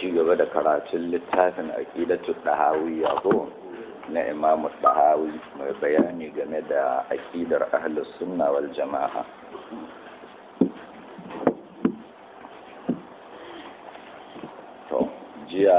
ci gaba da karatun littafin aqidatu dahawiyya ko na Imam Dahawi mai bayani game da aqidar ahlus sunna wal jama'a to jiya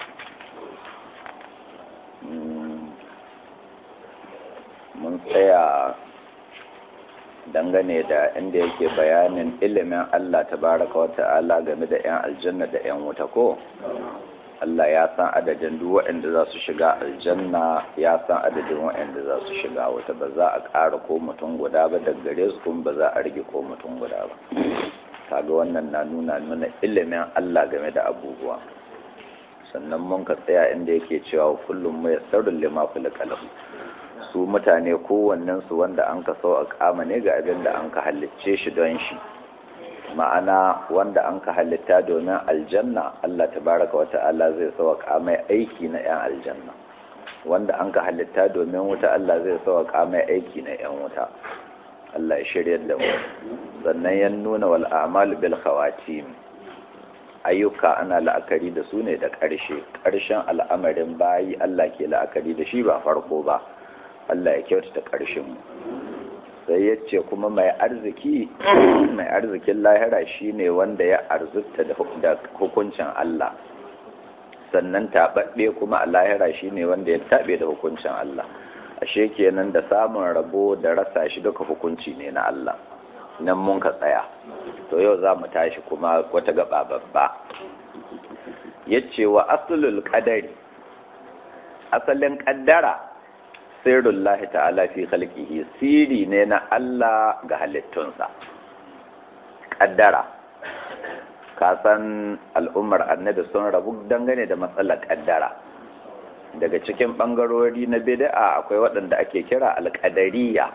mun tsaya dangane da inda yake bayanin ilimin Allah tabaraka wa ta'ala game da 'yan aljanna da 'yan wuta ko Allah ya san adadin duk waɗanda za su shiga aljanna ya san adadin waɗanda za su shiga wuta ba za a ƙara ko mutum guda ba daga gare su kuma ba za a rage ko mutum guda ba kaga wannan na nuna nuna ilimin Allah game da abubuwa sannan mun ka tsaya inda yake cewa kullum mu yassarul lima kulqa su mutane kowannensu wanda an ka sau a kama ne ga abin da an ka halicce shi don shi ma'ana wanda an ka halitta domin aljanna Allah tabaraka wa ta'ala zai sau a kama aiki na 'yan aljanna wanda an ka halitta domin wuta Allah zai sau a kama aiki na 'yan wuta Allah ya shirya da mu sannan ya nuna wal a'malu bil khawatim ayyuka ana la'akari da su ne da ƙarshe ƙarshen al'amarin bayi Allah ke la'akari da shi ba farko ba Allah ya kyautata ƙarshen mu sai ya ce kuma mai arziki mai arzikin lahira shine wanda ya arzuta da hukuncin Allah sannan taɓaɓɓe kuma a lahira shine wanda ya taɓe da hukuncin Allah ashe kenan da samun rabo da rasa shi duka hukunci ne na Allah nan mun ka tsaya to yau za mu tashi kuma wata gaba babba ya ce wa asulul qadari asalin ƙaddara sirrullahi ta'ala fi khalqihi siri ne na Allah ga halittunsa kaddara ka san al'ummar annabi sun rabu dangane da matsalar kaddara daga cikin bangarori na bid'a akwai waɗanda ake kira alƙadariya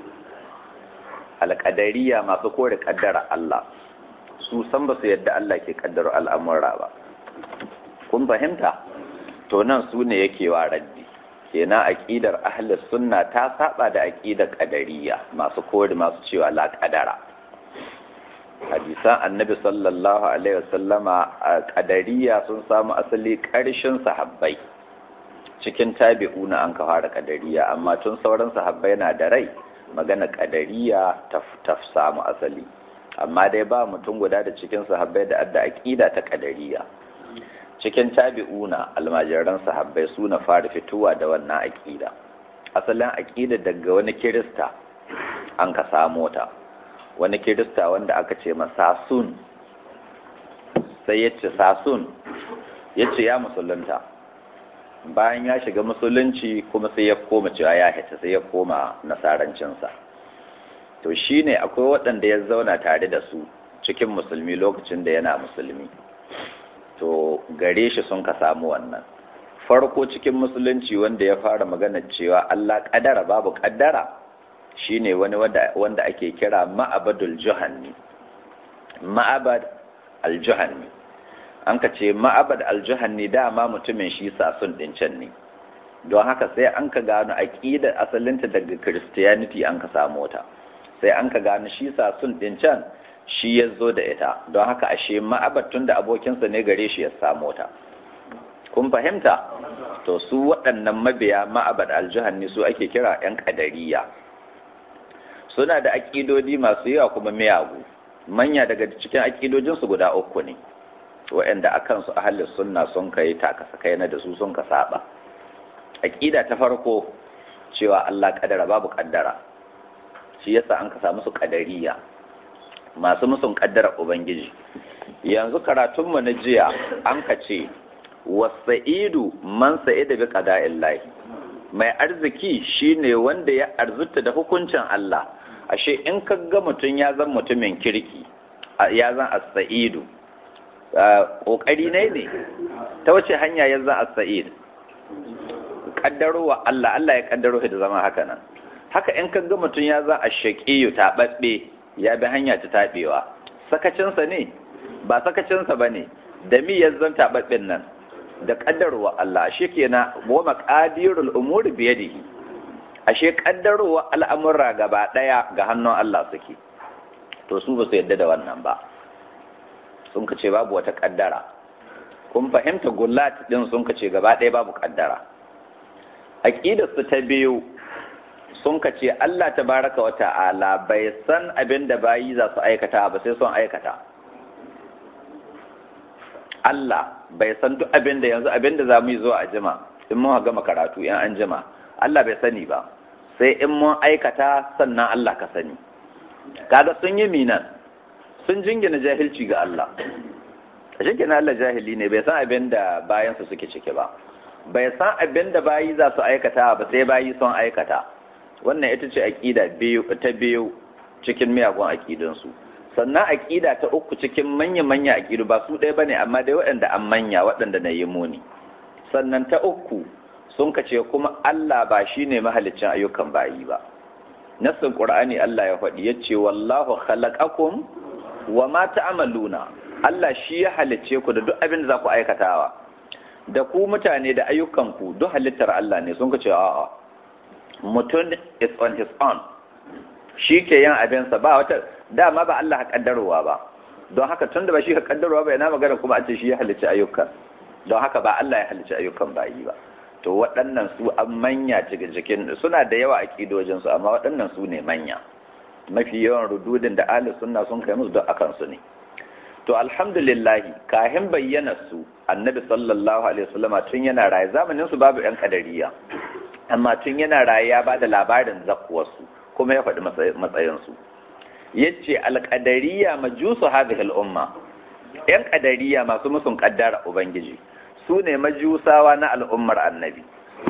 alƙadariya masu kore kaddara Allah su san ba su yadda Allah ke kaddara al'amura ba kun fahimta to nan su ne yake wa raddi kenan aqidar ahlus sunna ta saba da aqidar qadariyya masu kori masu cewa la qadara hadisan annabi sallallahu alaihi wasallama qadariyya sun samu asali karshen sahabbai cikin tabi'una an ka fara qadariyya amma tun sauran sahabbai na da rai magana qadariyya ta ta samu asali amma dai ba mutum guda da cikin sahabbai da adda aqida ta qadariyya cikin tabi'una almajiran sahabbai su na fara fitowa da wannan aƙida asalin aƙida daga wani kirista an ka samo ta wani kirista wanda aka ce ma sasun sai ya ce sasun ya ce ya musulunta bayan ya shiga musulunci kuma sai ya koma cewa ya hita sai ya koma nasarancinsa to shine akwai waɗanda ya zauna tare da su cikin musulmi lokacin da yana musulmi to gare shi sun ka samu wannan farko cikin musulunci wanda ya fara magana cewa Allah kadara babu kaddara shine wani wanda, wanda ake kira ma'abadul juhanni ma'abad al-juhanni an ka ce ma'abad al-juhanni dama mutumin shi sasun din can ne don haka sai an ka gano aqidar asalinta daga christianity an ka samu ta sai an ka gano shi sasun din can shi ya zo da ita don haka ashe ma'abatun da abokinsa ne gare shi ya samu ta kun fahimta to su waɗannan mabiya ma'abad aljihanni su ake kira 'yan ƙadariya suna da aƙidodi masu yawa kuma miyagu manya daga cikin aƙidojinsu guda uku ne waɗanda a kansu ahalin sunna sun kai takasa kai na da su sun ka saba aƙida ta farko cewa Allah ƙadara babu ƙaddara shi yasa an ka samu su ƙadariya masu musun kaddara Ubangiji. Yanzu karatunmu na jiya an ka ce, wasa'idu man sa'ida bi qada'in lahi. Mai arziki shine wanda ya arzuta da hukuncin Allah. Ashe in ka ga mutum ya zan mutumin kirki, ya zan as-sa'idu. Ƙoƙari ne ne, ta wace hanya ya zan as-sa'id? Kaddarowa Allah, Allah ya kaddaro da zama haka nan. Haka in ka ga mutum ya zan ash-shaqiyu taɓaɓɓe ya bi hanya ta taɓewa sakacinsa ne ba sakacinsa ba ne da mi ya zanta taɓaɓɓen nan da ƙaddarwa Allah shi kenan wa maƙadirul umuri biyadihi ashe ƙaddarwa al'amura gaba ɗaya ga hannun Allah suke to su ba su yadda da wannan ba sun ka ce babu wata ƙaddara kun fahimta gullat din sun kace gaba ɗaya babu kaddara aqidar su ta biyu sun kace Allah tabaraka wa ta'ala bai san abin da bayi za su aikata ba sai sun aikata Allah bai san duk abin da yanzu abin da za mu yi zuwa a jima in mun gama karatu in an jima Allah bai sani ba sai in mun aikata sannan Allah ka sani kaga sun yi minan sun jingina jahilci ga Allah jingina Allah jahili ne bai san abin da bayansu suke ciki ba bai san abin da bayi za su aikata ba sai bayi sun aikata wannan ita ce aƙida biyu ta biyu cikin miyagun aƙidunsu sannan aƙida ta uku cikin manya-manya aƙidu ba su ɗaya bane amma dai waɗanda an manya waɗanda na yi muni sannan ta uku sun kace kuma Allah ba shine mahaliccin ayyukan bayi ba nassin qur'ani Allah ya faɗi yace wallahu khalaqakum wa ma ta'maluna Allah shi ya halicce ku da duk abin da za ku aikatawa da ku mutane da ayyukan ku duk halittar Allah ne sun kace a'a mutum is on his own shi ke yin abinsa ba wata dama ba Allah kaddarowa ba don haka tun da ba shi ka kaddarowa ba yana magana kuma a ce shi ya halicci ayyukan don haka ba Allah ya halicci ayyukan bayi ba to waɗannan su an manya cikin cikin suna da yawa a ƙidojin su amma waɗannan su ne manya mafi yawan rududin da ahli sunna sun kai musu don akan su ne to alhamdulillah kahin bayyana su annabi sallallahu alaihi wasallam tun yana raye zamanin su babu yan kadariya amma tun yana raye ya bada labarin zakkuwarsu kuma ya faɗi matsayin su yace alqadariya majusu hadhihi al-umma yan kadariya masu musun kaddara ubangiji su ne majusawa na al'ummar annabi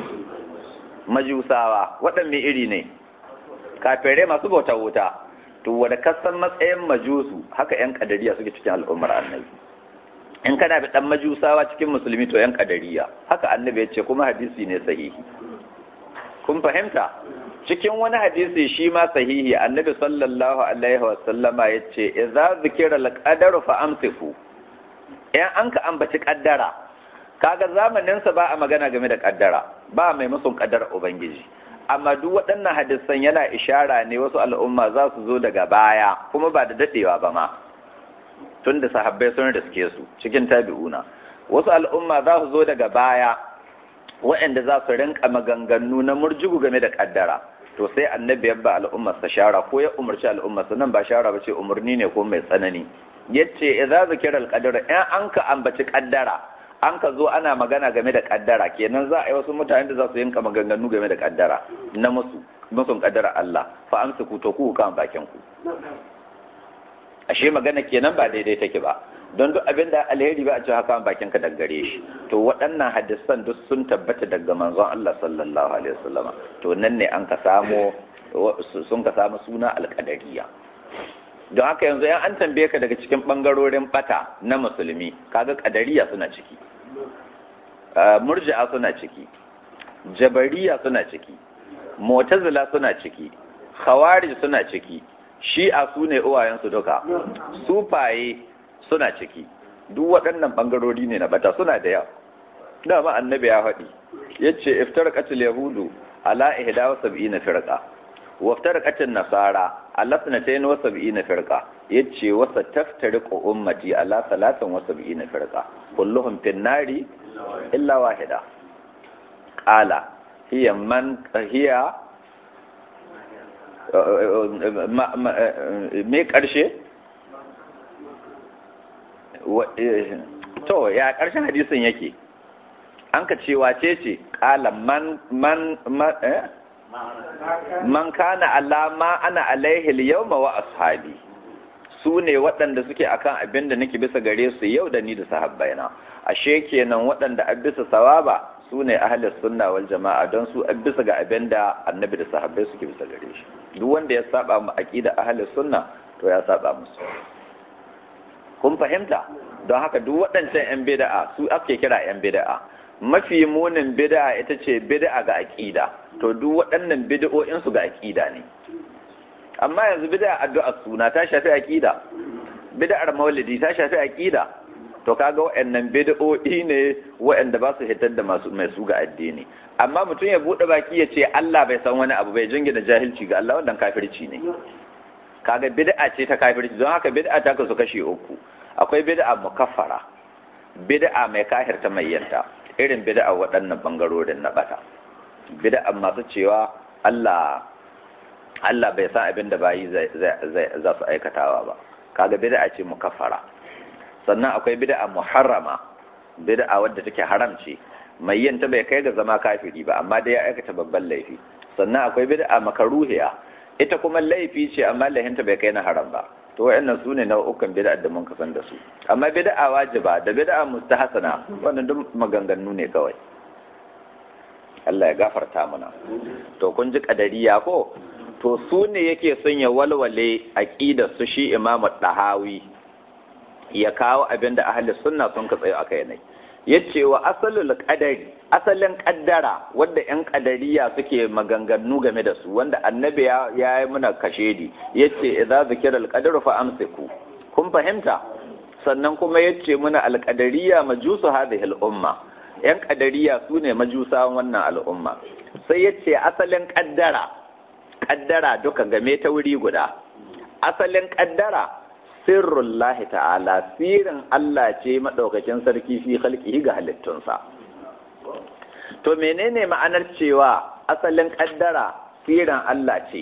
majusawa waɗanne iri ne kafirai masu bauta wuta to wadda kasan matsayin majusu haka ‘yan kadariya suke cikin al'ummar annabi in kana da ɗan majusawa cikin musulmi to ‘yan kadariya haka annabi ya ce kuma hadisi ne sahihi kun fahimta cikin wani hadisi shi ma sahihi annabi sallallahu alaihi wasallama ya ce idza zikira al-qadaru fa amsiku in an ka ambaci kaddara kaga zamaninsa ba a magana game da kaddara ba mai musun kaddara ubangiji amma duk waɗannan hadisan yana ishara ne wasu al'umma za su zo daga baya kuma ba da daɗewa ba ma tun da sahabbai sun riske su cikin tabi'una wasu al'umma za su zo daga baya waɗanda za su rinka maganganu na murjugu game da kaddara to sai annabi ya ba al'ummar sa shara ko ya umarci al'ummar sa nan ba shara ba ce umarni ne ko mai tsanani yace idza zikira al-qadara in an ka ambaci kaddara an ka zo ana magana game da kaddara kenan za a yi wasu mutane da za su yinka maganganu game da kaddara na musu musun kaddara Allah fa amsu ku to ku kan bakin ku ashe magana kenan ba daidai take ba don duk abin da alheri ba a ce haka bakin ka daggare shi to waɗannan hadisan duk sun tabbata daga manzon Allah sallallahu alaihi wasallama to nan ne an ka samu sun ka samu suna alqadariya don haka yanzu yan an tambaye ka daga cikin ɓangarorin bata na musulmi kaga kadariya suna ciki murji'a suna ciki jabariya suna ciki mu'tazila suna ciki khawarij suna ciki shi'a su ne uwayensu duka sufaye suna ciki duk waɗannan ɓangarori ne na bata suna da yawa dama annabi ya faɗi yace iftarqatul yahudu ala ihda wa sab'ina firqa waftarqat an-nasara ala sanatayn wa sab'ina firqa yace wa sataftariqu ummati ala salatin wa sab'ina firqa kulluhum fin nari illa wahida qala hiya man hiya me karshe to ya karshen hadisin yake an ka ce wace ce qala man man man kana alama ana alaihi yawma wa ashabi su ne waɗanda suke akan abin da nake bisa gare su yau da ni da sahabbaina ashe kenan waɗanda a bisa sawaba su ne ahlus sunna wal jama'a don su a bisa ga abin da annabi da sahabbai suke bisa gare shi duk wanda ya saba mu aqida ahlus sunna to ya saba musu kun fahimta don haka duk waɗancan yan bid'a su ake kira yan bid'a mafi munin bid'a ita ce bid'a ga aqida to duk waɗannan bid'o'in su ga aqida ne amma yanzu bid'a addu'a suna ta shafi aqida bid'ar maulidi ta shafi aqida to kaga waɗannan bid'o'i ne waɗanda ba su hitar da masu mai su ga addini amma mutum ya bude baki ya ce Allah bai san wani abu bai jingina jahilci ga Allah wannan kafirci ne kaga bid'a ce ta kafirci don haka bid'a ta kasu kashe uku akwai bid'a mukaffara bid'a mai kahirta mai yanta irin bid'a waɗannan bangarorin na bata bid'a masu cewa Allah Allah bai san abin da bayi za su aikatawa ba kaga bid'a ce mukaffara sannan akwai bid'a muharrama bid'a wadda take haram ce mai yin ta bai kai ga zama kafiri ba amma dai ya aikata babban laifi sannan akwai bid'a makaruhiya ita kuma laifi ce amma laifinta bai kai na haram ba to wayannan su ne nau'ukan bid'a da mun kasan da su amma bid'a wajiba da bid'a mustahsana wannan duk maganganu ne kawai Allah ya gafarta mana to kun ji kadariya ko to su ne yake son ya walwale aqidar su shi Imam Dahawi ya kawo abin da ahli sunna sun ka tsayo aka yanai yace wa asalul qadari asalin kaddara wanda yan kadariya suke maganganu game da su wanda annabi ya yi muna kashedi yace idza zikira alqadaru fa amsiku kun fahimta sannan kuma yace muna alqadariya majusu hadhihi al-umma yan kadariya su ne majusawan wannan al'umma sai yace asalin kaddara kaddara duka game ta wuri guda asalin kaddara sirrullahi ta'ala sirin Allah ce maɗaukakin sarki fi halkihi ga halittunsa. To menene ma'anar cewa asalin ƙaddara sirin Allah ce?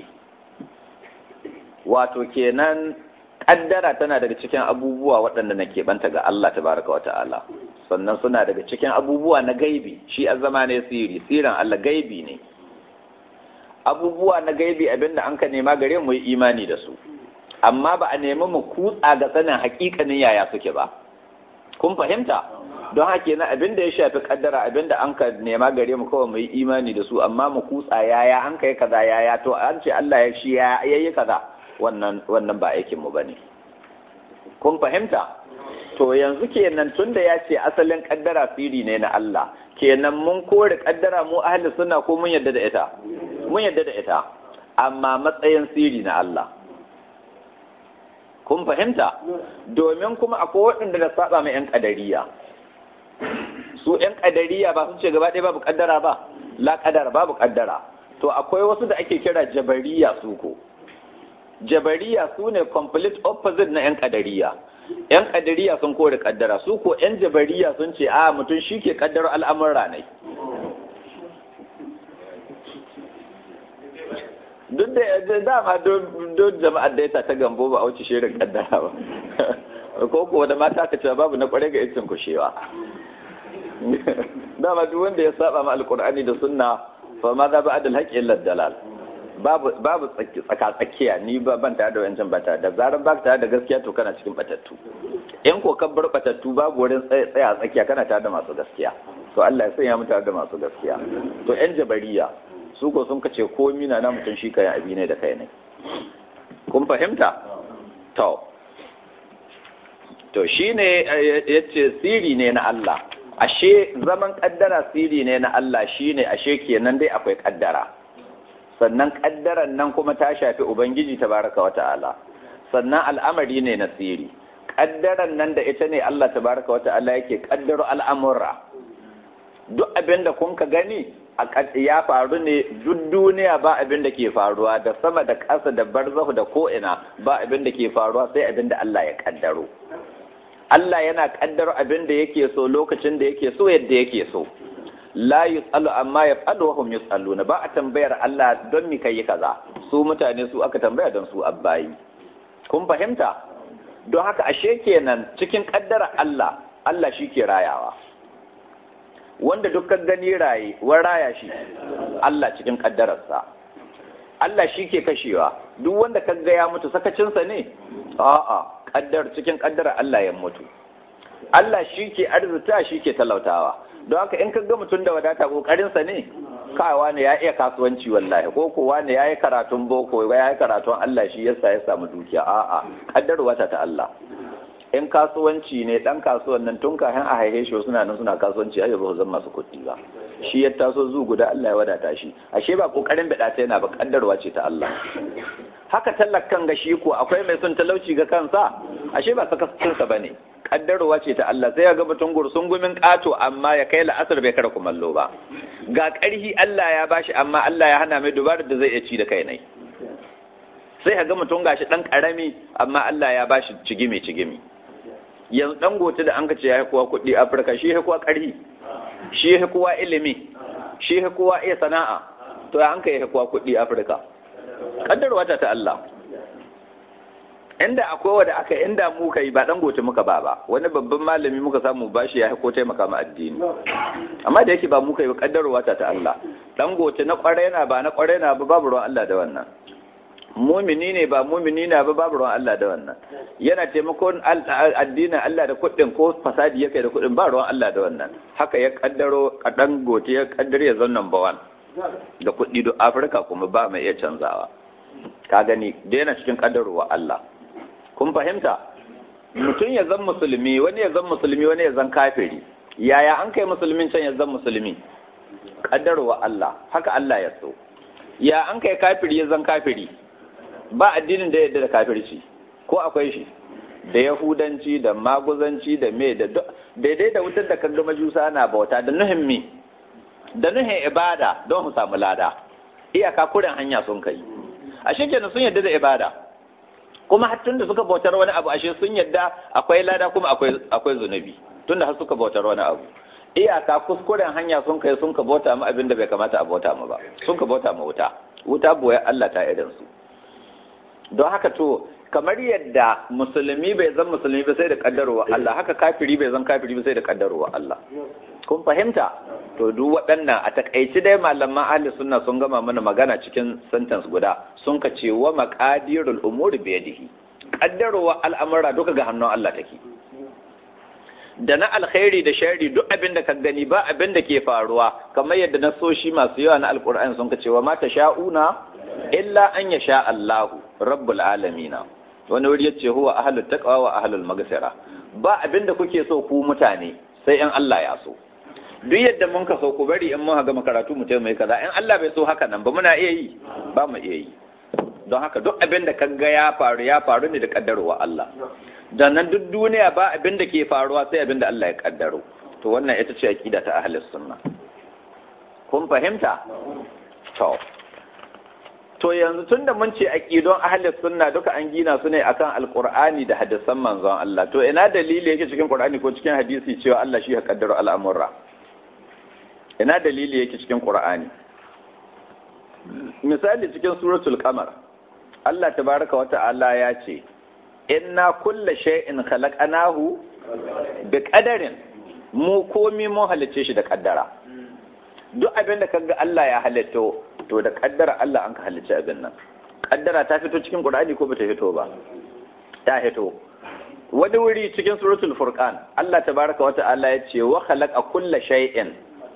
Wato kenan ƙaddara tana daga cikin abubuwa waɗanda na keɓanta ga Allah tabaraka wa ta'ala. Sannan suna daga cikin abubuwa na gaibi, shi a zama ne siri, sirin Allah gaibi ne. Abubuwa na gaibi abinda an ka nema gare mu yi imani da su. amma ba a nemi mu kutsa ga sanin hakikanin yaya suke ba kun fahimta don haka yana abin da ya shafi kaddara abin da an ka nema gare mu kawai mu yi imani da su amma mu kutsa yaya an kai kaza yaya to an ce Allah ya shi ya yi kaza wannan wannan ba aikin mu bane kun fahimta to yanzu kenan tunda ya ce asalin kaddara siri ne na Allah kenan mun kore kaddara mu ahli sunna ko mun yadda da ita mun yadda da ita amma matsayin siri na Allah kun fahimta domin kuma akwai waɗanda da saba mai 'yan ƙadariya su 'yan ƙadariya ba sun ce gaba ɗaya babu ƙaddara ba la ƙaddara babu ƙaddara to akwai wasu da ake kira jabariya su ko jabariya su ne complete opposite na 'yan ƙadariya 'yan ƙadariya sun kore ƙaddara su ko 'yan jabariya sun ce a mutum shi ke ƙaddaro al'amurra ne duk da dama don jama'ar da ya ta gambo ba a wuce shirin kaddara ba ko ko da mata ka cewa babu na kware ga itin kushewa dama duk wanda ya saba ma alqur'ani da sunna fa ma za ba'da alhaqi illa dalal babu babu tsaka tsakiya ni ba ban tare da wancan bata da zaran ba tare da gaskiya to kana cikin batattu in ko ka bar batattu babu wurin tsaya tsakiya kana tare da masu gaskiya to Allah ya sanya mu tare da masu gaskiya to yan jabariya su ko sun kace komi na na mutum shi kayan abi ne da kai ne kun fahimta to to shine yace siri ne na Allah ashe zaman kaddara siri ne na Allah shine ashe kenan dai akwai kaddara sannan kaddaran nan kuma ta shafi ubangiji tabaraka wa ta'ala sannan al'amari ne na siri kaddaran nan da ita ne Allah tabaraka wa ta'ala yake kaddaro al'amura duk abin da kun ka gani ya faru ne duk duniya ba abin da ke faruwa da sama da ƙasa da barzahu da ko'ina ba abin da ke faruwa sai abin da Allah ya kaddaro Allah yana kaddaro abin da yake so lokacin da yake so yadda yake so la yus'alu amma yaf'alu wa hum yus'aluna ba a tambayar Allah don mi kai kaza su mutane su aka tambaya don su abbayi kun fahimta don haka ashe kenan cikin kaddara Allah Allah shi ke rayawa wanda dukkan gani raye wa raya shi Allah cikin kaddararsa Allah shi ke kashewa duk wanda ka ga ya mutu sakacinsa ne a'a kaddar cikin kaddara Allah ya mutu Allah shi ke arzuta shi ke talautawa don haka in ka ga mutum da wadata kokarinsa ne kawa ne ya iya kasuwanci wallahi ko kowa ne ya yi karatun boko ya yi karatun Allah shi yasa ya samu dukiya a'a kaddarwa ta ta Allah in kasuwanci ne dan kasuwan nan tun kafin a haihe shi suna nan suna kasuwanci ai ba zan masu kuɗi ba shi ya taso zu guda Allah ya wadata shi ashe ba kokarin bada ta yana ba kaddarwa ce ta Allah haka tallakan ga shi ko akwai mai son talauci ga kansa ashe ba sakacin sa bane kaddarwa ce ta Allah sai ya ga mutum gursun gumin kato amma ya kai la'asar bai kara kumallo ba ga ƙarhi Allah ya bashi amma Allah ya hana mai dubarar da zai iya ci da kai nai sai ga mutum gashi dan karami amma Allah ya bashi cigimi cigimi yanzu dangote da an ka ce ya kowa kuɗi afirka shi ya kowa ƙarfi shi ya kowa ilimi shi ya kowa iya sana'a to ya an ka ya kowa kuɗi afirka kaddarwa ta ta Allah inda akwai wanda aka inda mu kai ba dan gote muka ba ba wani babban malami muka samu bashi ya ko taimaka ma addini amma da yake ba mu kai kaddarwa ta ta Allah dan gote na kware na ba na kware na ba babu ruwan Allah da wannan mumini ne ba mumini na ba babu ruwan Allah da wannan yana taimakon addinin Allah da kuɗin ko fasadi ya kai da kuɗin ba ruwan Allah da wannan haka ya kaddaro kadan gote ya kaddare ya zan number one da kuɗi do Afirka kuma ba mai iya canzawa ka gani da yana cikin kaddarowa Allah kun fahimta mutum ya zan musulmi wani ya zan musulmi wani ya zan kafiri yaya an kai musulmin can ya zan musulmi kaddarowa Allah haka Allah ya so ya an kai kafiri ya zan kafiri ba addinin da yadda da kafirci ko akwai shi da yahudanci da maguzanci da me da daidai da wutar da kaga majusa na bauta da nuhin mi da nuhin ibada don su samu lada iyaka kuren hanya sun kai ashe kenan sun yadda da ibada kuma har tunda suka bautar wani abu ashe sun yadda akwai lada kuma akwai akwai zunubi tunda har suka bautar wani abu iyaka kuskuren hanya sun kai sun ka bauta mu abin da bai kamata a bauta mu ba sun ka bauta mu wuta wuta boye Allah ta irin su don haka to kamar yadda musulmi bai zan musulmi ba sai da kaddarowa Allah haka kafiri bai zan kafiri ba sai da kaddarowa Allah kun fahimta to duk waɗannan a takaici dai malaman ahli sunna sun gama mana magana cikin sentence guda sun ka ce wa maqadirul umuri bi yadihi kaddarowa al'amura duka ga hannun Allah take da na alkhairi da sharri duk abin da ka gani ba abin da ke faruwa kamar yadda na soshi masu yawa na alkur'ani sun ka ce wa mata sha'una illa an ya sha Allahu rabbul alamina wani wuri yace huwa ahlul taqwa wa ahlul maghfira ba abin da kuke so ku mutane sai in Allah ya so duk yadda mun ka so ku bari in mun ga makaratu mu mai kaza in Allah bai so haka nan ba muna iya yi ba mu iya yi don haka duk abin da kaga ya faru ya faru ne da kaddarowa Allah da nan duk duniya ba abin da ke faruwa sai abin da Allah ya kaddaro to wannan ita ce aqida ta ahlus sunna kun fahimta to to yanzu tunda mun ce aqidon ahlus sunna duka an gina su ne akan alqur'ani da hadisan manzon Allah to ina dalili yake cikin qur'ani ko cikin hadisi cewa Allah shi ya kaddaro al'amura ina dalili yake cikin qur'ani misali cikin suratul qamar Allah tabaraka wa ta'ala ya ce inna kulla shay'in khalaqnahu bi qadarin mu komi mun halice shi da kaddara duk abin da kaga Allah ya halitto to da kaddara Allah an ka halice abin nan kaddara ta fito cikin Qur'ani ko bata fito ba ta fito wani wuri cikin suratul furqan Allah tabaraka wa ta'ala ya ce wa khalaqa kulla shay'in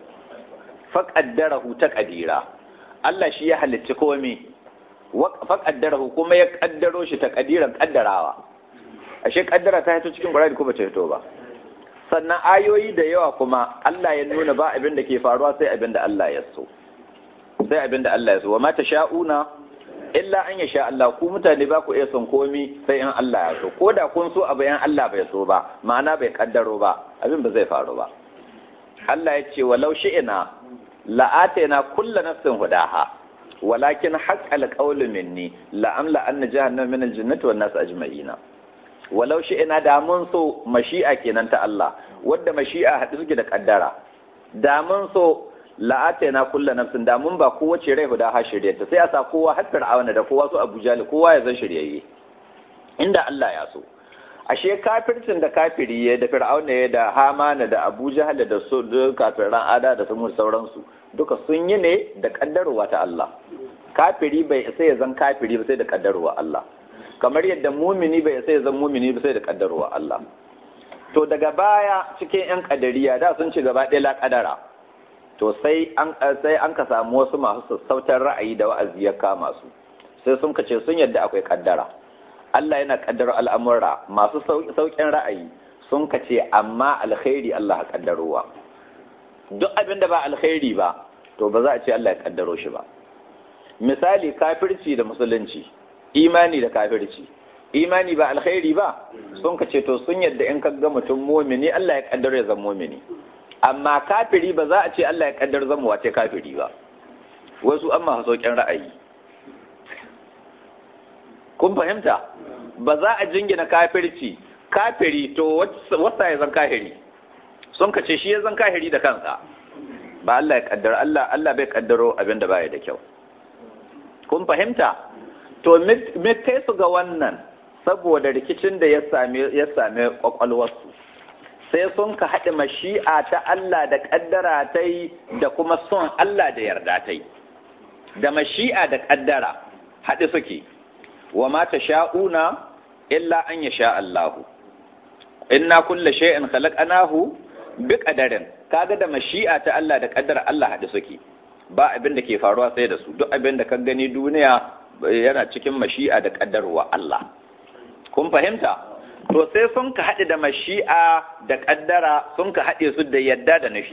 faqaddarahu taqdira Allah shi ya halicci komai faƙaddarahu kuma ya ƙaddaro shi ta ƙadiran ƙaddarawa ashe ƙaddara ta hito cikin ƙwararri ko ba ta hito ba sannan ayoyi da yawa kuma Allah ya nuna ba abin da ke faruwa sai abin da Allah ya so sai abin da Allah ya so wa ma ta sha'una illa an ya sha Allah ku mutane ba ku iya son komi sai in Allah ya so ko da kun so abu yan Allah bai so ba ma'ana bai ƙaddaro ba abin ba zai faru ba Allah ya ce walau shi'ina la'atayna kullu nafsin hudaha walakin haqqal qawlu minni la amla anna jahannama min aljannati wan nas ajma'ina walau shi ina da mun so mashi'a kenan ta Allah wadda mashi'a hadu suke da kaddara da mun so la atayna kullu nafsin da mun ba kowace rai guda ha shiryata sai a sa kowa har fir'auna da kowa su Abu Jahl kowa ya zan shiryayye inda Allah ya so ashe kafircin da kafiri ya da fir'auna ya da hamana da abu jahal da su kafiran ada da samu sauransu duka sun yi ne da kaddarwa ta Allah kafiri bai sai ya zan kafiri ba sai da kaddarwa Allah kamar yadda mumini bai sai ya zan mumini ba sai da kaddarwa Allah to daga baya cikin yan kadariya da sun ci gaba ɗaya la kadara to sai an sai an ka samu wasu masu sassautar ra'ayi da wa'azi ya kama su sai sun kace sun yadda akwai kaddara Allah yana kaddaro al'amura masu sauƙin ra'ayi sun ka ce amma alkhairi Allah ya kaddarowa duk abin da ba alkhairi ba to ba za a ce Allah ya kaddaro shi ba misali kafirci da musulunci imani da kafirci imani ba alkhairi ba sun ka ce to sun yadda in ka ga mutum mumini Allah ya kaddaro ya zama mumini amma kafiri ba za a ce Allah ya kaddaro zama wace kafiri ba wasu an masu sauƙin ra'ayi kun fahimta ba za a jingina kafirci kafiri to wasa ya zan kahiri sun ka ce shi ya zan kahiri da kansa ba Allah ya kaddara Allah Allah bai kaddaro abin da baya da kyau kun fahimta to me kai su ga wannan saboda rikicin da ya same ya same kwakwalwarsu sai sun ka haɗe mashi'a ta Allah da kaddara ta yi da kuma son Allah da yarda ta yi da mashi'a da kaddara haɗe suke wa ma sha'una illa an yasha Allahu inna kulla shay'in khalaqnahu bi qadarin kaga da mashi'a ta Allah da kaddara Allah haɗe suke ba abin da ke faruwa sai da su duk abin da ka gani duniya yana cikin mashi'a da kaddarwa Allah kun fahimta to sai sun ka haɗe da mashi'a da kaddara sun ka haɗe su da yadda da nufi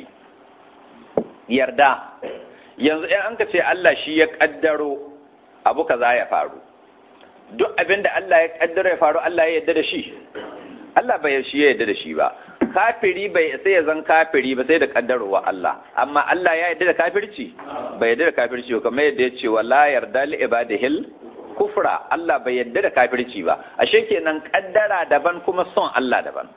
yarda yanzu in an ka ce Allah shi ya kaddaro abu kaza ya faru duk abin da Allah ya kaddaro ya faru Allah ya yarda da shi Allah bai shi ya yarda da shi ba kafiri bai sai ya zan kafiri ba sai da kaddarowa Allah amma Allah ya yarda da kafirci bai yarda da kafirci ba kamar yadda ya ce wala yarda li ibadihil kufra Allah bai yarda da kafirci ba ashe kenan kaddara daban kuma son Allah daban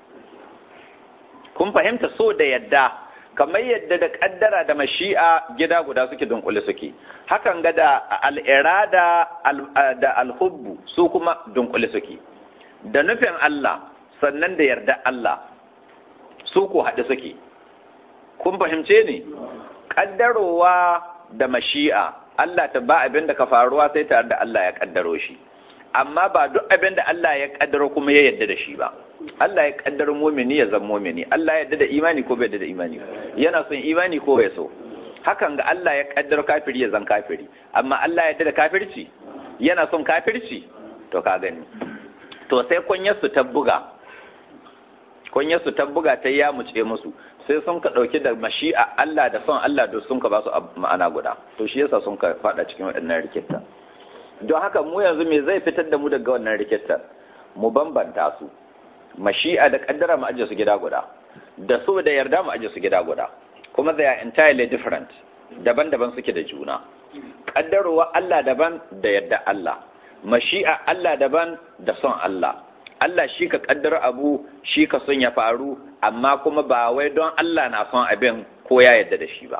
kun fahimta so da yadda kamar yadda da kaddara da mashi'a gida guda suke dunkule suke hakan ga da al'irada da alhubbu su kuma dunkule suke da nufin Allah sannan da yarda Allah su ko haɗe suke kun fahimce ni ƙaddarowa da mashi'a Allah ta ba abin da ka faruwa sai tare da Allah ya ƙaddaro shi amma ba duk abin da Allah ya ƙaddaro kuma ya yarda da shi ba Allah ya ƙaddaro mumini ya zama mumini Allah ya yarda da imani ko bai yarda da imani yana son imani ko bai so hakan ga Allah ya ƙaddaro kafiri ya zan kafiri amma Allah ya yarda da kafirci yana son kafirci to ka gani to sai kunyarsu ta buga kunyarsu ta buga ta ya muce musu sai sun ka ɗauki da mashi'a Allah da son Allah da sun ka ba su ma'ana guda to shi yasa sun ka faɗa cikin waɗannan rikita don haka mu yanzu me zai fitar da mu daga wannan rikita mu bambanta su mashi'a da kaddara mu aje su gida guda da so da yarda mu aje su gida guda kuma they are entirely different daban-daban suke da juna kaddarowa Allah daban da yarda Allah mashi'a Allah daban da son Allah Allah shi ka kaddara abu shi ka son ya faru amma kuma ba wai don Allah na son abin ko ya yarda da shi ba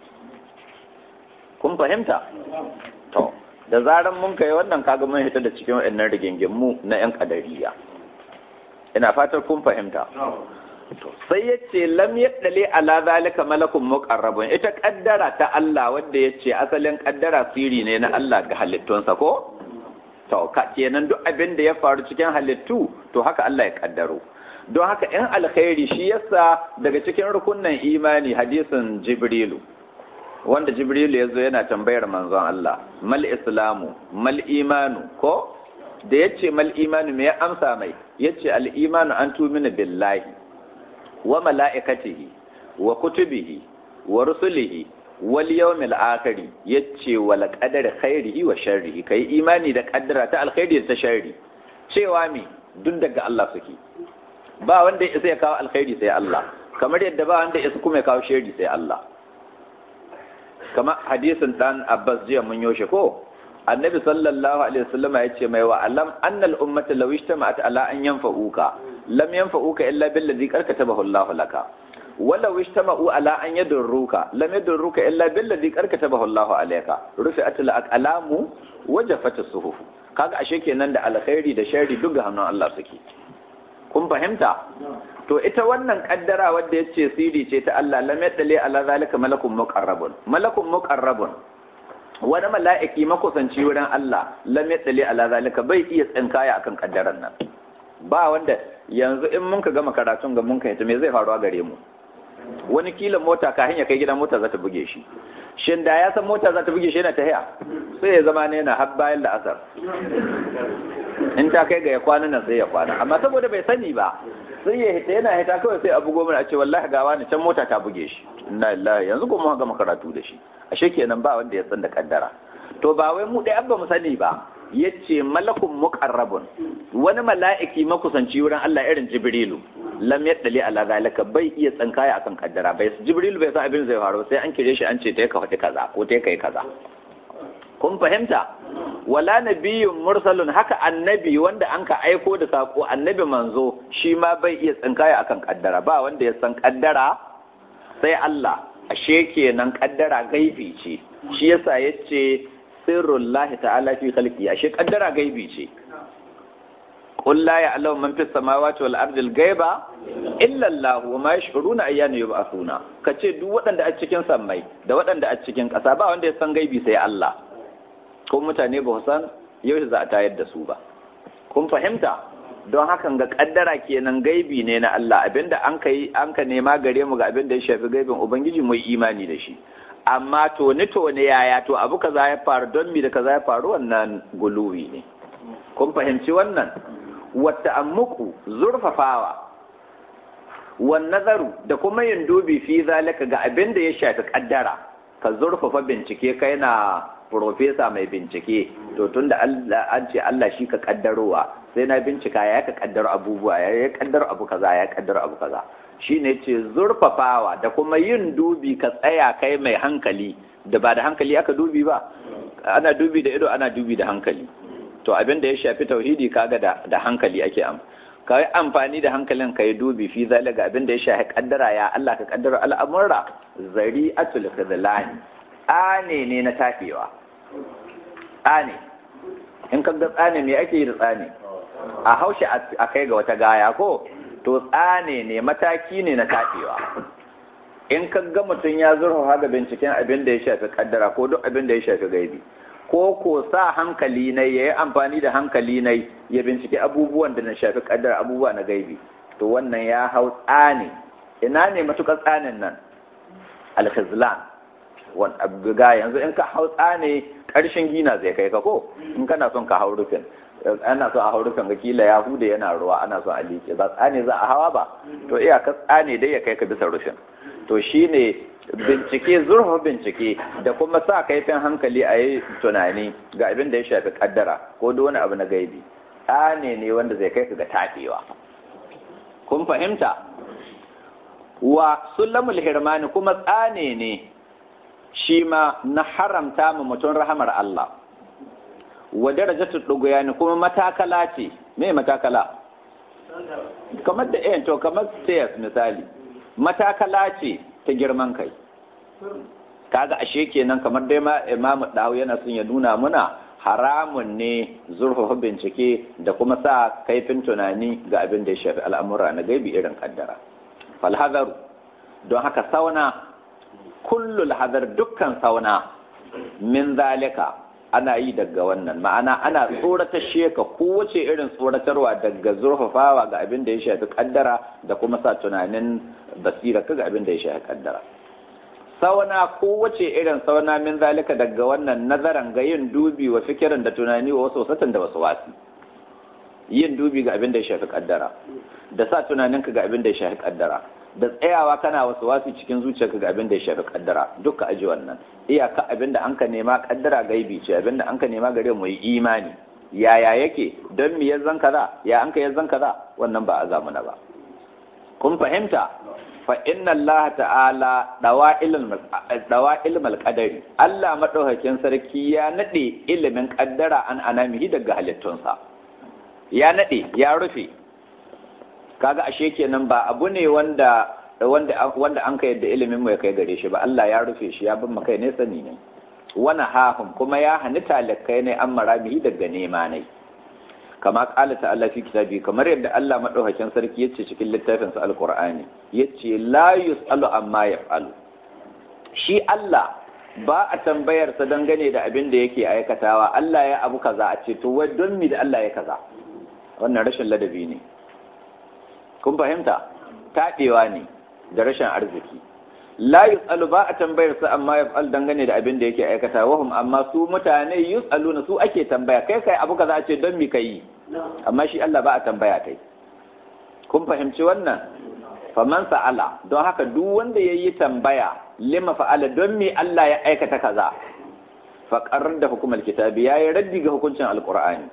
kun fahimta to da zaran mun kai wannan kaga mun hita da cikin waɗannan rigingimu na yan kadariya ina fatar kun fahimta sai ya ce lam yaddale ala zalika malakun muqarrabun ita kaddara ta Allah wanda ya ce asalin kaddara siri ne na Allah ga halittunsa ko to ka kenan duk abin da ya faru cikin halittu to haka Allah ya kaddaro don haka in alkhairi shi yasa daga cikin rukunnan imani hadisin jibrilu wanda jibrilu ya zo yana tambayar manzon Allah mal islamu mal imanu ko da ya ce mal imanu me ya amsa mai ya ce al imanu an tumina billahi wa mala'ikatihi wa kutubihi wa rusulihi wal yawmil akhir yace wal qadari khairihi wa sharrihi kai imani da kaddara ta alkhairi da ta sharri cewa me duk daga Allah suke ba wanda ya ya kawo alkhairi sai Allah kamar yadda ba wanda ya kuma ya kawo sharri sai Allah kama hadisin dan Abbas jiya mun yoshe ko annabi sallallahu alaihi wasallam ya ce mai wa alam annal ummata law ijtama'at ala an yanfa'uka lam yanfa'uka illa billazi karkatabahu Allahu laka ولو اجتمعوا على أن يضروك لم يضروك إلا بالذي قد كتبه الله عليك رفعت الأقلام وجفت الصحف kaga ashe kenan da alkhairi da sharri duk ga hannun Allah suke kun fahimta to ita wannan kaddara wadda yace siri ce ta Allah lam yadali ala zalika malakun muqarrabun malakun muqarrabun wani mala'iki makusanci wurin Allah lam yadali ala zalika bai iya tsinkaya akan kaddaran nan ba wanda yanzu in mun ka gama karatun ga mun ka ita me zai faruwa gare mu wani kila mota ka hanya kai gidan mota za ta buge shi shin da ya san mota za ta buge shi yana tahiya sai ya zama ne yana har bayan la'asar in ta kai ga ya kwana nan sai ya kwana amma saboda bai sani ba sai ya hita yana hita kawai sai abu goma a ce wallahi ga wani can mota ta buge shi inna lillahi yanzu kuma ga karatu da shi ashe kenan ba wanda ya san da kaddara to ba wai mu dai abba mu sani ba yace malakun muqarrabun wani mala'iki makusanci wurin Allah irin Jibrilu lam yaddali ala zalika bai iya tsankaya akan kaddara bai Jibrilu bai san abin zai faru sai an kire shi an ce ta ka faɗi kaza ko ta kai kaza kun fahimta wala nabiyyun mursalun haka annabi wanda an ka aiko da sako annabi manzo shi ma bai iya tsinkaya akan kaddara ba wanda ya san kaddara sai Allah ashe kenan kaddara gaibi ce shi yasa yace sirrullahi ta'ala fi khalqi ashe kaddara gaibi ce qul la ya'lamu man fis samawati wal ardi al ghaiba illa Allah wa ma yash'uruna ayyana yub'athuna kace duk waɗanda a cikin sammai da waɗanda a cikin ƙasa ba wanda ya san gaibi sai Allah ko mutane ba san yau za a tayar da su ba kun fahimta don hakan ga kaddara kenan gaibi ne na Allah abinda an kai an ka nema gare mu ga abinda ya shafi gaibin ubangiji mu imani da shi amma to ni to ne yaya to abu kaza ya faru don mi da kaza ya faru wannan guluwi ne kun fahimci wannan wata ammuku zurfafawa wan nazaru da kuma yin dubi fi zalika ga abinda ya shafi kaddara ka zurfafa bincike kai na profesa mai bincike to tunda Allah an ce Allah shi ka kaddarowa sai na bincika ya ka kaddaro abubuwa ya ya kaddaro abu kaza ya kaddaro abu kaza shine ce zurfafawa da kuma yin dubi ka tsaya kai mai hankali da ba da hankali aka dubi ba ana dubi da ido ana dubi da hankali to abin da ya shafi tauhidi kaga da da hankali ake am ka yi amfani da hankalin ka yi dubi fi zalika abin da ya shafi kaddara ya Allah ka kaddara al'amura zari'atul khidlani tsane ne na tafewa tsane in ka ga tsane me ake yi da tsane a haushe a kai ga wata gaya ko to tsane ne mataki ne na tafewa in ka ga mutum ya zurfa ga binciken abin da ya shafi kaddara ko duk abin da ya shafi gaibi ko ko sa hankali na ya yi amfani da hankali na ya bincike abubuwan da na shafi kaddara abubuwa na gaibi to wannan ya hau tsane ina ne matukar tsanin nan alkhizlan ga yanzu in ka hau tsane ƙarshen gina zai kai ka ko in kana son ka hau rufin ana so a hau rufin ga kila ya hude yana ruwa ana so a liƙe ba tsane za a hawa ba to iya ka tsane dai ya kai ka bisa rufin to shine bincike zurfa bincike da kuma sa kaifin hankali a yi tunani ga abin da ya shafi kaddara ko da wani abu na gaibi tsane ne wanda zai kai ka ga taɗewa kun fahimta wa sulamul hirmani kuma tsane ne shi ma na haramta ma mutum rahamar Allah wa darajatu duguyani kuma matakala ce me matakala kamar da eh to kamar stairs misali matakala ce ta girman kai kaga ashe kenan kamar dai ma Imam Dawo yana son ya nuna muna haramun ne zurfafa bincike da kuma sa kaifin tunani ga abin da ya shafi al'amura na gaibi irin kaddara falhazaru don haka sauna kullul hadar dukkan sauna min zalika ana yi daga wannan ma'ana ana tsorata sheka kowace irin tsoratarwa daga zurfafawa ga abin da ya shafi kaddara da kuma sa tunanin basira ga abin da ya shafi kaddara sauna kowace irin sauna min zalika daga wannan nazaran ga yin dubi wa fikirin da tunani wa wasu wasatan da wasu wasi yin dubi ga abin da ya shafi kaddara da sa tunaninka ga abin da ya shafi kaddara da tsayawa kana wasu wasi cikin zuciyarka ga abin da ya shafi kaddara duka aji wannan iyaka abin da an ka nema kaddara gaibi ce abin da an ka nema gare mu yi imani yaya yake don me ya zan kaza ya an ka ya zan kaza wannan ba a zamuna ba kun fahimta fa inna Allah ta'ala dawa ilmal qadari Allah madaukakin sarki ya nade ilimin kaddara an anamihi daga halittunsa ya nade ya rufe kaga ashe kenan ba abu ne wanda wanda wanda an ka yadda ilimin mu ya kai gare shi ba Allah ya rufe shi ya bin maka ne sani ne wana hahum kuma ya hani talakai ne an maramihi daga nema ne kama kala ta'ala fi kitabi kamar yadda Allah madaukakin sarki yace cikin littafin sa alqur'ani yace la yusalu amma yaf'alu shi Allah ba a tambayar sa dangane da abin da yake aikatawa Allah ya abu kaza a ce to wai don mi da Allah ya kaza wannan rashin ladabi ne kun fahimta taɗewa ne da rashin arziki la yus'alu ba a tambayar su amma yaf'al dangane da abin da yake aikata wahum amma su mutane yus'aluna su ake tambaya kai kai abu kaza a ce don mi kai amma shi Allah ba a tambaya kai kun fahimci wannan faman sa'ala don haka duk wanda yayi tambaya lima fa'ala don mi Allah ya aikata kaza fa da hukumar kitabi yayi raddi ga hukuncin alqur'ani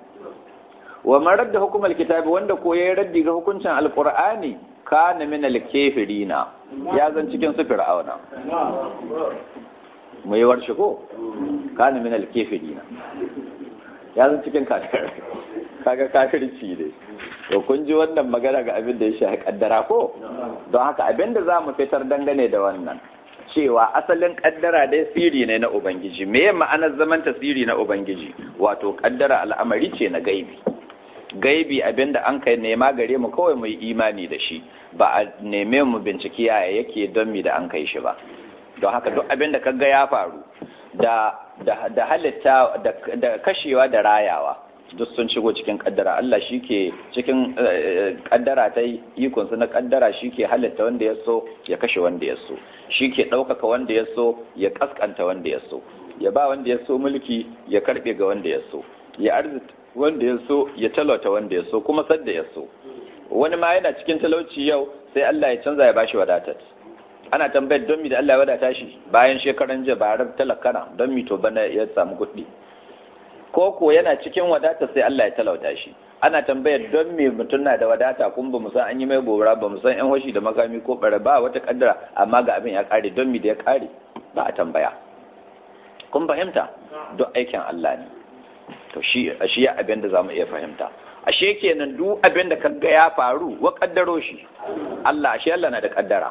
wa man radda hukumar kitabi wanda ko yayi raddi ga hukuncin alqur'ani kana min alkafirina ya zan cikin su fir'auna mu yi warshe ko kana min alkafirina ya zan cikin kafir kaga kafirci ne to kun ji wannan magana ga abin da ya shafi kaddara ko don haka abin da za mu fitar dangane da wannan cewa asalin kaddara dai siri ne na ubangiji me ma'anar zaman tasiri na ubangiji wato kaddara al'amari ce na gaibi gaibi abinda an kai nema gare mu kawai mu yi imani da shi ba a neme mu binciki yaya yake don mi da an kai shi ba don haka duk abinda kaga ya faru da da halitta da kashewa da rayawa duk sun shigo cikin kaddara Allah shi ke cikin kaddara ta ikonsu na kaddara shi ke halitta wanda ya so ya kashe wanda ya so shi ke ɗaukaka wanda ya so ya kaskanta wanda ya so ya ba wanda ya so mulki ya karɓe ga wanda ya so ya arzita wanda ya so ya talauta wanda ya so kuma sadda ya so wani ma yana cikin talauci yau sai Allah ya canza ya bashi wadatar ana tambayar don mi da Allah ya wadata shi bayan shekaran jiya ba talakana don mi to bana ya samu kuɗi ko ko yana cikin wadata sai Allah ya talauta shi ana tambayar don me mutum na da wadata kun ba mu san an yi mai gobara ba mu san yan hoshi da makami ko bare ba wata kaddara amma ga abin ya kare don me da ya kare ba a tambaya kun fahimta duk aikin Allah ne to shi shi ya abin da zamu iya fahimta ashe kenan duk abin da kaga ya faru wa kaddaro shi Allah ashe Allah na da kaddara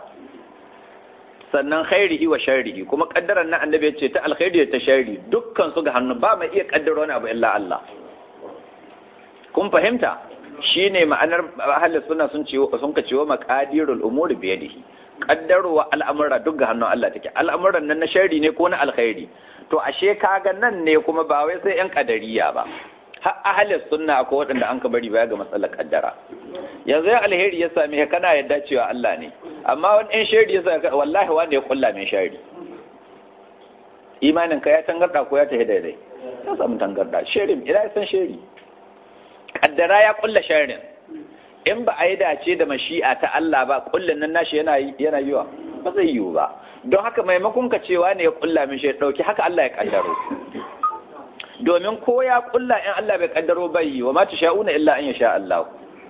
sannan khairihi wa sharrihi kuma kaddaran nan annabi ya ce ta alkhairi da ta sharri dukkan su ga hannu ba mai iya kaddara wani abu illa Allah kun fahimta shine ma'anar ahli sunna sun ce sun ka cewa maqadirul umuri bi yadihi kaddarowa al'amura duk ga hannun Allah take al'amuran nan na sharri ne ko na alkhairi to ashe kaga nan ne kuma ba wai sai yan kadariya ba har ahli sunna akwai waɗanda an ka bari baya ga matsalar kaddara yanzu ya alheri ya same ka kana yadda cewa Allah ne amma wani ɗan shari ya sa wallahi wanda ya kulla mai shari imanin ka ya tangarda ko ya tafi daidai ya samu tangarda shirin ina san shari kaddara ya kulla sharin in ba a yi dace da mashi'a ta Allah ba kullun nan nashi yana yana yiwa ba zai yiwu ba don haka maimakon ka cewa ne ya kulla min shi dauki haka Allah ya kaddaro domin ko ya kulla in Allah bai kaddaro bai yi wa ma sha'una illa an yasha Allah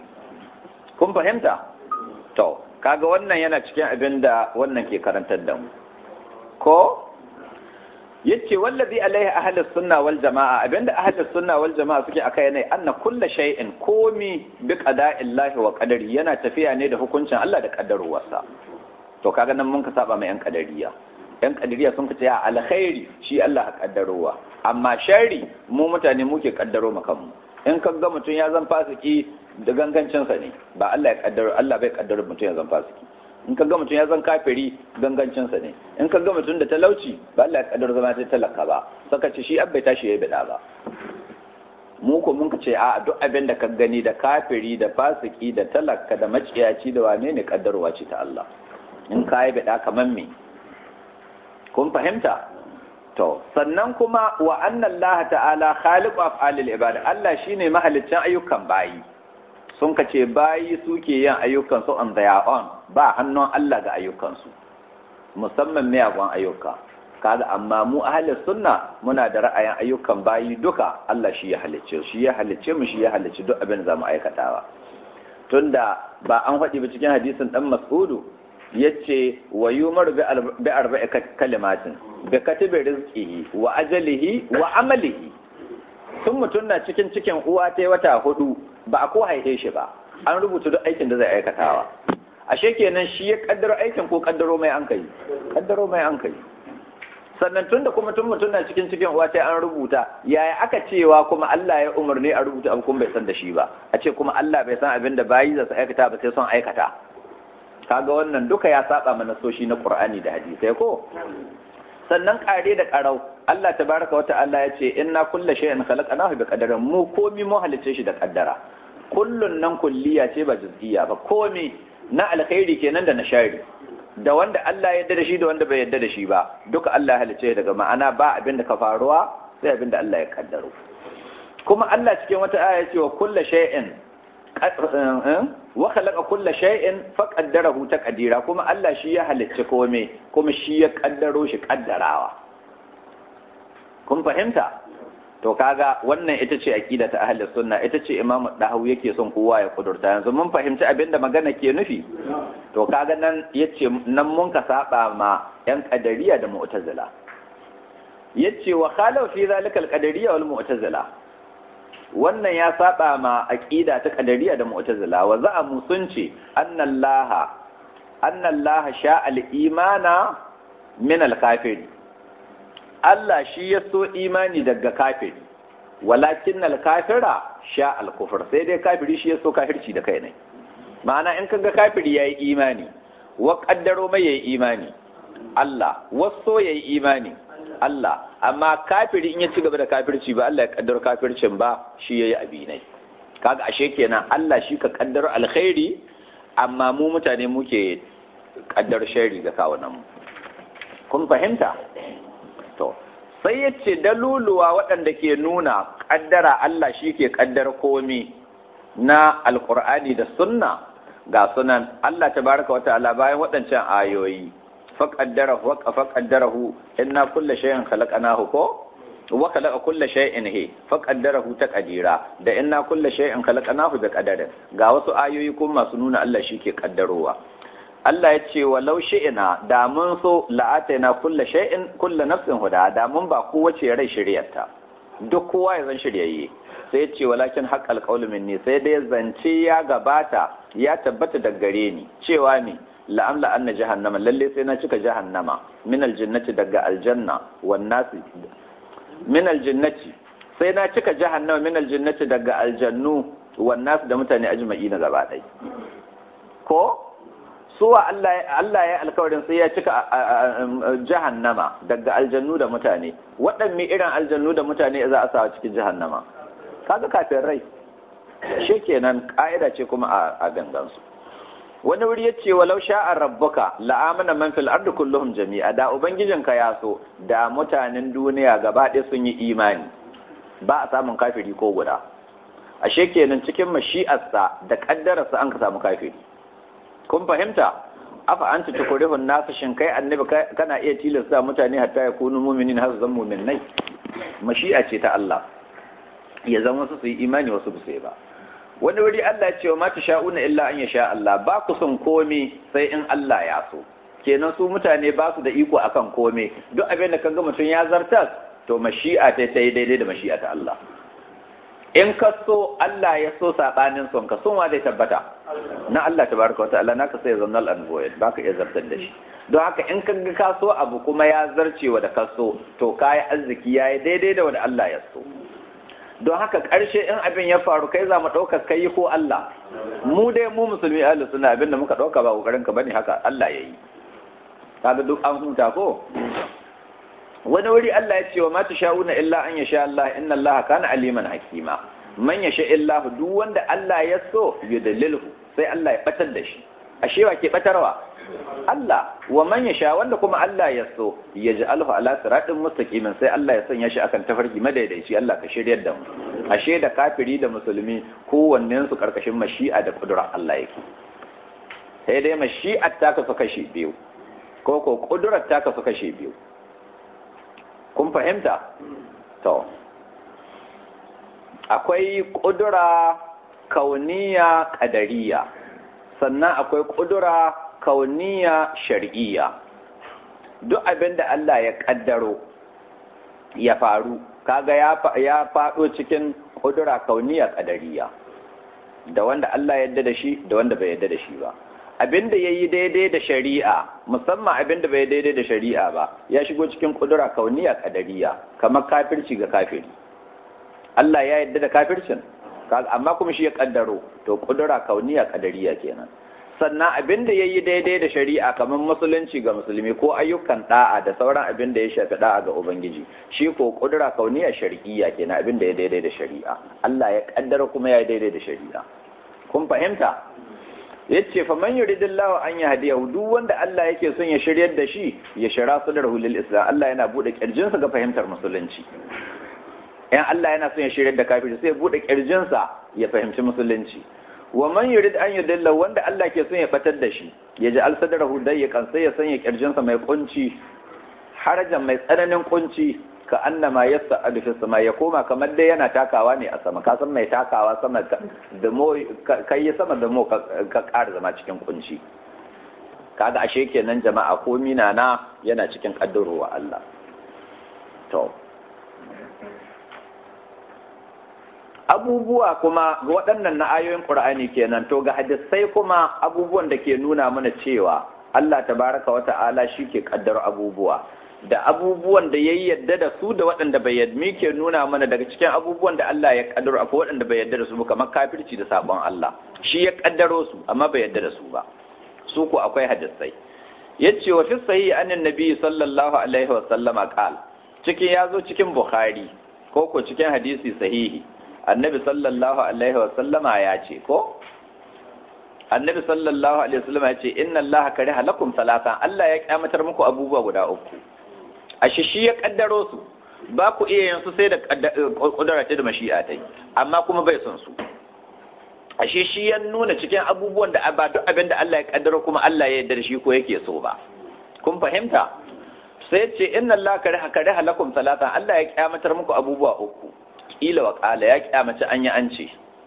kun fahimta to kaga wannan yana cikin abin da wannan ke karantar da mu ko yace wallazi alaihi ahlus sunna wal jamaa abinda ahlus sunna wal jamaa suke akai ne anna kullu shay'in komi bi qada'illahi wa qadari yana tafiya ne da hukuncin Allah da kaddarowarsa to kaga nan mun ka saba mai yan kadariya yan kadariya sun ce ya alkhairi shi Allah ka kaddarowa amma shari mu mutane muke kaddaro kanmu in ka ga mutum ya zan fasiki da gangancinsa ne ba Allah ya kaddaro Allah bai kaddaro mutum ya zan fasiki in ka ga mutum ya zan kafiri gangancinsa ne in ka ga mutum da talauci ba Allah ya kaddaro zama ta talaka ba saka ce shi abbai tashi ya bida ba mu ko mun ce a duk abin da ka gani da kafiri da fasiki da talaka da maciyaci da wane ne kaddarowa ce ta Allah in ka yi bida kamar me kun fahimta to sannan kuma wa anna Allah ta'ala khaliqu af'alil ibad Allah shine mahaliccin ayyukan bayi sun kace bayi suke yin ayyukan su on their own ba hannun Allah ga ayyukan su musamman miyagun ayyuka kaga amma mu ahli sunna muna da ra'ayin ayyukan bayi duka Allah shi ya halicce shi ya halicce mu shi ya halicce duk abin da zamu aikatawa tunda ba an faɗi ba cikin hadisin dan Mas'udu yace wa yumar bi arba'i kalimatin bi katibi rizqihi wa ajalihi wa amalihi tun mutum na cikin cikin uwa ta wata hudu ba a ko haife shi ba an rubuta duk aikin da zai aikatawa ashe kenan shi ya kaddaro aikin ko kaddaro mai an kai kaddaro mai an kai sannan tun da kuma tun mutum na cikin cikin uwa ta an rubuta yaya aka cewa kuma Allah ya umarni a rubuta abu kuma bai san da shi ba a ce kuma Allah bai san abin da bayi za su aikata ba sai son aikata kaga wannan duka ya saba mana soshi na Qur'ani da hadisi ko sannan kare da karau Allah tabaraka wa ta'ala ya ce inna kulla shay'in khalaqnahu bi qadarin mu komi mu halice shi da kaddara kullun nan kulliya ce ba juz'iyya ba komi na alkhairi kenan da na shari da wanda Allah ya yarda da shi da wanda bai yarda da shi ba duka Allah ya halice daga ma'ana ba abin da ka faruwa sai abin da Allah ya kaddaro kuma Allah cikin wata aya ya ce wa kulla shay'in wa khalaqa kulla shay'in fa qaddarahu taqdira kuma Allah shi ya halicci kome kuma shi ya kaddaro shi kaddarawa kun fahimta to kaga wannan ita ce aqida ta ahli sunna ita ce imamu dahawu yake son kowa ya kudurta yanzu mun fahimci abinda magana ke nufi to kaga nan yace nan mun ka saba ma yan qadariya da mu'tazila yace wa khalafa fi zalika al-qadariyya wal mu'tazila wannan ya saba ma aqida ta qadariyya da mu'tazila wa za'amu sun ce annallaha annallaha sha al-imana min al-kafiri Allah shi ya so imani daga kafiri walakin al-kafira sha al-kufr sai dai kafiri shi ya so kafirci da kai ne ma'ana in kaga kafiri yayi imani wa kaddaro mai yayi imani Allah waso yayi imani Allah amma kafiri in ya ci gaba da kafirci ba Allah ya kaddaro kafircin ba shi yayi abinai kaga ashe kenan Allah shi ka kaddaro alkhairi amma mu mutane muke kaddar shari ga kawunan mu kun fahimta to sai ya ce daluluwa waɗanda ke nuna kaddara Allah shi ke kaddar komi na alkur'ani da sunna ga sunan Allah tabaraka wa ta'ala bayan waɗancan ayoyi فقدره فقدره إن كل شيء خلقناه كو وخلق كل شيء هي فقدره تقديرا da inna kulla shay'in khalaqnahu bi qadarin ga wasu ayoyi kuma masu nuna Allah shi ke kaddarowa Allah ya ce walau shi'ina da mun so la'ataina kulla shay'in kulla nafsin huda da mun ba kowace rai shiryarta duk kowa ya zan shiryayye sai ya ce walakin haqqal qawlu minni sai dai zance ya gabata ya tabbata daga gare ni cewa ni la'amla anna jahannama lalle sai na cika jahannama min aljannati daga aljanna wan nasi min aljannati sai na cika jahannama min aljannati daga aljannu wan nas da mutane ajma'ina gaba ɗaya ko suwa Allah Allah ya alkawarin sai ya cika jahannama daga aljannu da mutane waɗanne irin aljannu da mutane za a sa cikin jahannama kaga kafin rai shi kenan ka'ida ce kuma a gangansu wani wuri ya ce walau sha'ar rabbuka la'amana man fil ardi kulluhum jami'a da ubangijinka ya so da mutanen duniya gaba ɗaya sun yi imani ba a samun kafiri ko guda ashe kenan cikin mashi'arsa da kaddararsa an ka samu kafiri kun fahimta afa an ta tukurihun nasu shin kai annabi kana iya tilasta mutane hatta ya kunu muminin har zan muminai mashi'a ce ta Allah ya zama su su yi imani wasu su ba wani wuri Allah ya ce wa mata sha'una illa an ya sha Allah ba ku son komi sai in Allah ya so kenan su mutane ba su da iko akan komi duk abin da kaga mutum ya zartas to mashi'a ta ta yi daidai da mashi'a ta Allah in ka so Allah ya so sabanin son ka son wa zai tabbata na Allah tabaraka wata'ala naka sai zannal an void baka iya zartar da shi don haka in ka ga ka so abu kuma ya zarcewa da ka so to kayi arziki yayi daidai da wanda Allah ya so don haka ƙarshe in abin ya faru kai za mu ɗaukar kai ko Allah mu dai mu musulmi ahli suna abin da muka ɗauka ba ƙoƙarin ka bane haka Allah ya yi kaga duk an huta ko wani wuri Allah ya ce wa mata sha'una illa an yasha Allah inna Allah kana aliman hakima man yasha illa duk wanda Allah ya so yudallilhu sai Allah ya batar da shi ashe wa ke batarwa Allah wa man yasha wanda kuma Allah ya so ya ji alhu ala siratin mustaqimin sai Allah ya sanya shi akan tafarki madaidaici Allah ka shiryar da mu ashe da kafiri da musulmi kowannen su karkashin mashi'a da kudura Allah yake sai dai mashi'ar ta kasu kashe biyu ko ko kudurar ta kasu kashe biyu kun fahimta to akwai kudura kauniya kadariya sannan akwai kudura kauniya shar'iyya duk abin da Allah ya kaddaro ya faru kaga ya faɗo cikin kudura kauniya kadariya da wanda Allah ya yarda da shi da wanda bai yarda da shi ba abin da ya yi daidai da shari'a musamman abin da bai daidai da shari'a ba ya shigo cikin kudura kauniya kadariya kamar kafirci ga kafiri Allah ya yarda da kafircin amma kuma shi ya kaddaro to kudura kauniya kadariya kenan sannan abin da ya yi daidai da shari'a kamar musulunci ga musulmi ko ayyukan da'a da sauran abin da ya shafi da'a ga ubangiji shi ko kudura kauniya shari'iyya kenan abin da ya daidai da shari'a Allah ya kaddara kuma ya daidai da shari'a kun fahimta yace fa man yuridillahu an yahdiyahu duk wanda Allah yake son ya shiryar da shi ya shira sadarhu lil islam Allah yana bude kirjinsa ga fahimtar musulunci in Allah yana son ya shiryar da kafiri sai ya bude kirjinsa ya fahimci musulunci wa man yurid an yudilla wanda Allah ke son ya batar da shi ya ji alsadarahu dayyakan sai ya sanya kirjinsa mai kunci harajan mai tsananin kunci ka annama yas'adu fi sama ya koma kamar dai yana takawa ne a sama ka san mai takawa sama da mo kai ya sama da mo ka ƙara zama cikin kunci kaga ashe kenan jama'a ko mina na yana cikin kaddarowa Allah to abubuwa kuma ga waɗannan na ayoyin Qur'ani kenan to ga hadisai kuma abubuwan da ke nuna mana cewa Allah tabaraka wa ta'ala shi ke kaddar abubuwa da abubuwan da ya yadda da su da waɗanda bai yadda ke nuna mana daga cikin abubuwan da Allah ya kaddaro akwai waɗanda bai yadda da su ba kamar kafirci da sabon Allah shi ya kaddaro su amma bai yadda da su ba su ko akwai hadisai yace wa fi sahihi annan nabi sallallahu alaihi wa sallama qal cikin yazo cikin bukhari ko ko cikin hadisi sahihi annabi sallallahu alaihi wa sallama ya ce ko annabi sallallahu alaihi wa sallama ya ce inna allaha kariha lakum salatan Allah ya kyamatar muku abubuwa guda uku ashe shi ya kaddaro su ba ku iya yin su sai da kudura ta da mashi'a ta amma kuma bai son su ashe shi ya nuna cikin abubuwan da ba duk abin da Allah ya kaddaro kuma Allah ya yarda da shi ko yake so ba kun fahimta sai ce inna Allah kariha kariha lakum salatan Allah ya kyamatar muku abubuwa uku kila wa kala ya kyamace an yi an ce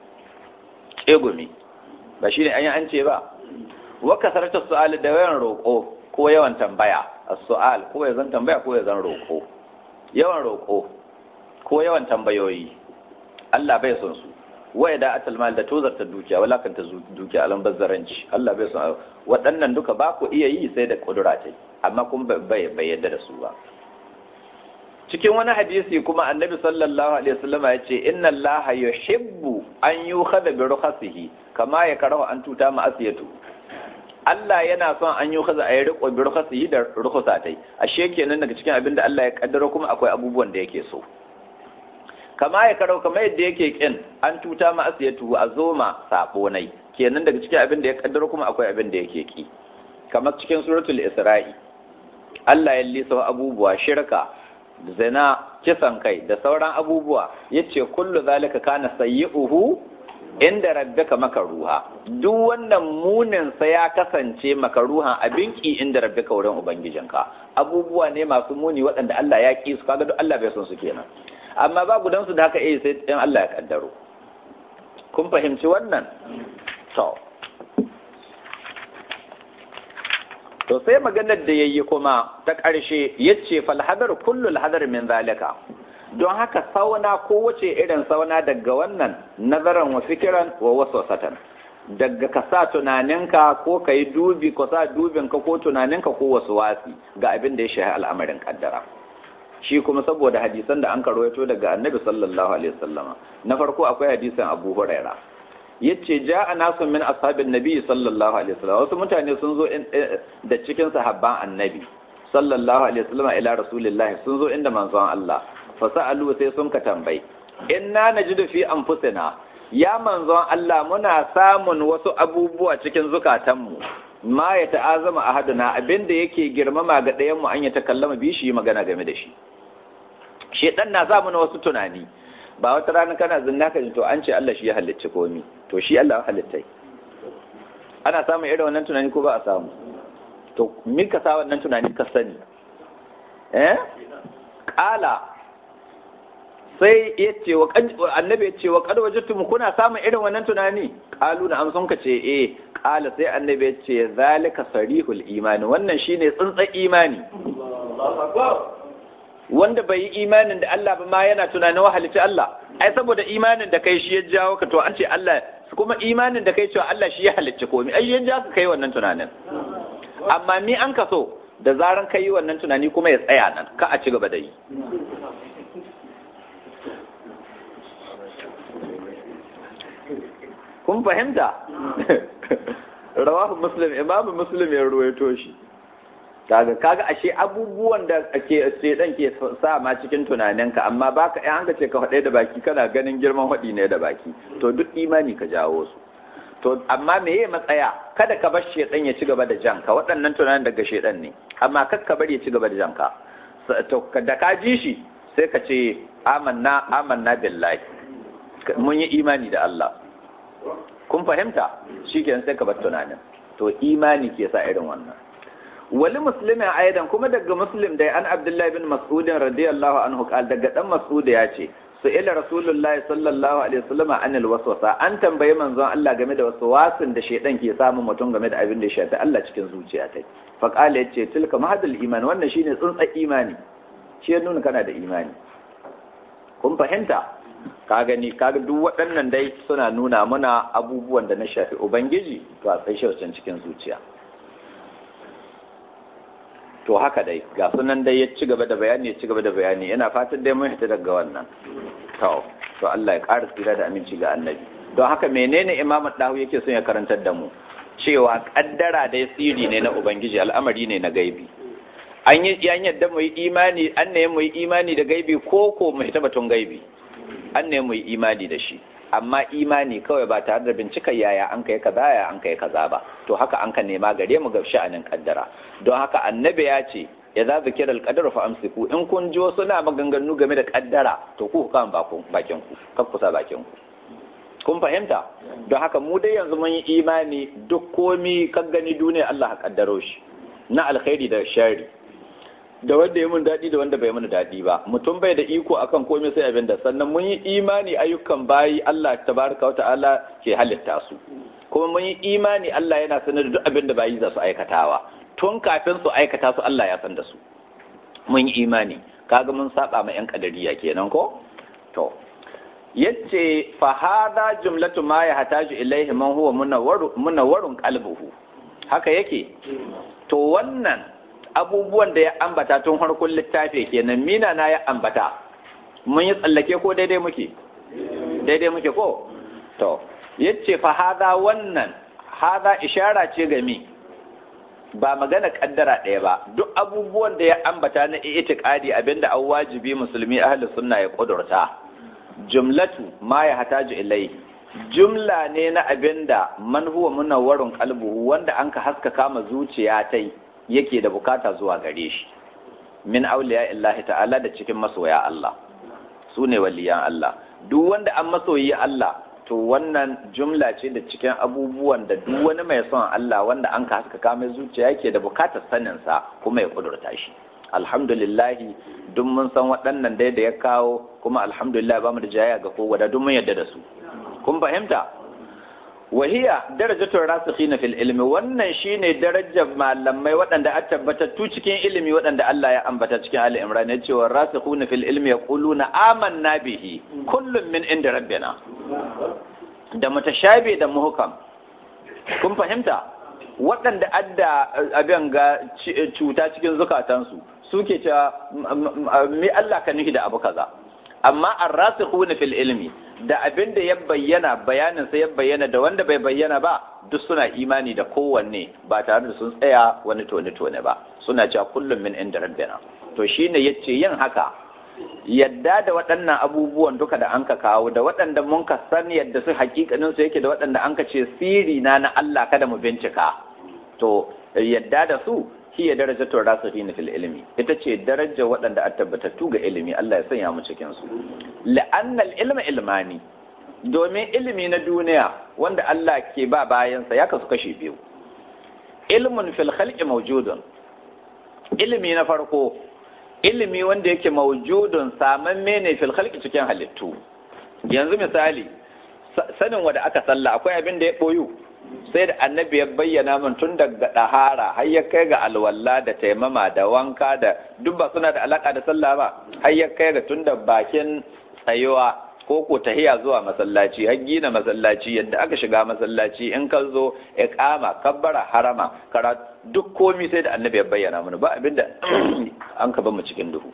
kegumi ba shine an yi an ce ba wa kasarta su'al da yawan roƙo ko yawan tambaya as-su'al ko ya zan tambaya ko ya zan roƙo yawan roƙo ko yawan tambayoyi Allah bai son su waya da atal mal da tozarta dukiya wala kan ta dukiya alan bazzaranci Allah bai son waɗannan duka ba ku iya yi sai da kudura ta amma kuma bai bai yadda da su ba cikin wani hadisi kuma annabi sallallahu alaihi wasallam ya ce inna allaha yuhibbu an yukhadha bi rukhasihi kama ya karahu an tuta ma asiyatu Allah yana son an yi kaza a yi riko bi rukhasihi da rukhusatai ashe kenan daga cikin abin da Allah ya kaddaro kuma akwai abubuwan da yake so kama ya karau kama yadda yake kin an tuta ma asiyatu a zoma sabo nai kenan daga cikin abin da ya kaddaro kuma akwai abin da yake ki kamar cikin suratul isra'i Allah ya lisa abubuwa shirka zina kisan kai da sauran abubuwa yace kullu zalika kana sayyi'uhu inda rabbika makaruha duk wannan munin sa ya kasance makaruha abin ki inda rabbika wurin ubangijinka abubuwa ne masu muni waɗanda Allah ya ki su kaga duk Allah bai son su kenan amma ba gudan su da haka eh sai in Allah ya kaddaro kun fahimci wannan to to sai maganar da yayi kuma ta ƙarshe yace fal hadar kullu al hadar min zalika don haka sauna ko wace irin sauna daga wannan nazaran wa fikiran wa waswasatan daga ka sa tunaninka ko ka yi dubi ko sa dubinka ko tunaninka ko wasu wasi ga abin da ya shahi al'amarin kaddara shi kuma saboda hadisan da an karwaito daga annabi sallallahu alaihi wasallama na farko akwai hadisan abu huraira yace ja'a nasu min ashabin nabi sallallahu alaihi wasallam wasu mutane sun zo da cikin sahabban annabi sallallahu alaihi wasallama ila rasulillahi sun zo inda manzon Allah fasa'alu sai sun ka tambayi inna najidu fi anfusina ya manzon Allah muna samun wasu abubuwa cikin zukatanmu ma ya ta'azama ahaduna abinda yake girmama ga ɗayan mu an ya takallama bi shi magana game da shi shedan na sa mana wasu tunani ba wata rana kana zinna ka to an ce Allah shi ya halicci komi to shi Allah ya halittai ana samun irin wannan tunani ko ba a samu to min ka sa wannan tunani ka sani eh qala sai ya ce wa annabi ya ce wa kad wajadtum kuna samun irin wannan tunani qalu na amsun ka ce eh qala sai annabi ya ce zalika sarihul imani wannan shine tsuntsan imani wanda bai yi imanin da Allah ba ma yana tunanin wahalici Allah ai saboda imanin da kai shi ya jawo ka to an ce Allah kuma imanin da kai cewa Allah shi ya halicci komai ai ya ja ka kai wannan tunanin amma ni an ka so da zaran kai wannan tunani kuma ya tsaya nan ka a ci gaba da yi kun fahimta rawahu muslim imamu muslim ya ruwaito shi kaga kaga ashe abubuwan da ake shedan ke sa ma cikin tunaninka amma baka in an ka ce ka faɗe da baki kana ganin girman faɗi ne da baki to duk imani ka jawo su to amma me ye matsaya kada ka bar shedan ya ci gaba da janka waɗannan tunanin daga shedan ne amma kar ka bari ya ci gaba da janka to da ka ji shi sai ka ce amanna amanna billahi mun yi imani da Allah kun fahimta shikenan sai ka bar tunanin to imani ke sa irin wannan wali muslimin aidan kuma daga muslim dai an abdullahi bin mas'udin radiyallahu anhu qal daga dan mas'ud ya ce su ila rasulullahi sallallahu alaihi wasallam anil waswasa an tambayi manzon Allah game da waswasin da shedan ke samun mutum game da abin da ya shafi Allah cikin zuciya ta fa qala yace tilka mahadul iman wannan shine tsuntsa imani shi ya nuna kana da imani kun fahimta ka gani kaga duk waɗannan dai suna nuna mana abubuwan da na shafi ubangiji to a tsaye shi cikin zuciya to haka dai ga sunan dai ya ci gaba da bayani ya ci gaba da bayani ina fatan dai mun fita daga wannan to to Allah ya ƙara tsira da aminci ga annabi don haka menene imamu dahu yake son ya karantar da mu cewa kaddara dai siri ne na ubangiji al'amari ne na gaibi an yi yan yadda mu yi imani an ne mu yi imani da gaibi ko ko mu hita batun gaibi an ne mu yi imani da shi amma imani kawai ba tare da bincika yaya an kai kaza ya an kai kaza ba to haka an ka nema gare mu ga sha'anin kaddara don haka annabi ya ce ya za zikir alqadar fa amsiku in kun ji wasu na maganganu game da kaddara to ku kan bakin ku kar kusa bakin ku kun fahimta don haka mu dai yanzu mun yi imani duk komi kan gani duniya Allah ka kaddaro shi na alkhairi da shari da wanda ya mun daɗi da wanda bai mun daɗi ba mutum bai da iko akan komai sai abin da sannan mun yi imani ayyukan bayi Allah tabaraka wata'ala ke halitta su kuma mun yi imani Allah yana sanar da duk abin da bayi za su aikatawa tun kafin su aikata su Allah ya san da su mun yi imani kaga mun saba ma yan kadariya kenan ko to yace fa hada jumlatu ma ya hataju ilaihi man huwa munawwarun qalbuhu haka yake to wannan abubuwan da ya ambata tun harkun littafi kenan mina na ya ambata mun yi tsallake ko daidai muke daidai muke ko to yace fa hada wannan hada ishara ce ga mi ba magana kaddara ɗaya ba duk abubuwan da ya ambata na itiqadi abinda an wajibi musulmi ahli sunna ya kudurta jumlatu ma ya hataju ilai jumla ne na abinda man huwa munawwarun qalbuhu wanda an ka haskaka ma zuciya tai yake da bukata zuwa gare shi min auliya illahi ta'ala da cikin masoya Allah su ne waliyan Allah duk wanda an masoyi Allah to wannan jumla ce da cikin abubuwan da duk wani mai son Allah wanda an ka haskaka mai zuciya yake da bukatar sanin sa kuma ya kudurta shi alhamdulillah duk mun san waɗannan dai da ya kawo kuma alhamdulillah ba mu da jayya ga kowa da duk mun yarda da su kun fahimta wahiya darajatul rasikhina fil ilmi wannan shine darajar malamai waɗanda a tabbatattu cikin ilimi waɗanda Allah ya ambata cikin Ali Imran ya cewa rasikhuna fil ilmi yaquluna amanna bihi kullum min inda rabbina da mutashabi da muhkam kun fahimta waɗanda adda abin ga cuta cikin zukatansu suke cewa mi Allah ka nufi da abu kaza amma ar-rasikhuna fil ilmi da abin da ya bayyana bayanin sa ya bayyana da wanda bai bayyana ba duk suna imani da kowanne ba tare da sun tsaya wani tone tone ba suna cewa kullum min inda rabbina to shine yace yin haka yadda da waɗannan abubuwan duka da anka kawo da waɗanda mun ka san yadda su hakikanin su yake da waɗanda anka ce siri na na Allah kada mu bincika to yadda da su hiya darajatul rasikhina fil ilmi ita ce darajar waɗanda a tabbatattu ga ilimi Allah ya sanya mu cikin su la'anna ilma ilmani domin ilimi na duniya wanda Allah ke ba bayansa ya kasu kashe biyu ilmun fil khalqi mawjudun ilimi na farko ilimi wanda yake mawjudun samamme ne fil khalqi cikin halittu yanzu misali sanin wanda aka salla akwai abin da ya boyu sai da annabi ya bayyana min tun daga ɗahara har ya kai ga alwala da taimama da wanka da duk ba suna da alaka da sallah ba har ya kai ga tun da bakin tsayuwa ko ko tahiya zuwa masallaci har gina masallaci yadda aka shiga masallaci in ka zo iqama kabbara harama kara duk komi sai da annabi ya bayyana mana ba abinda an ka mu cikin duhu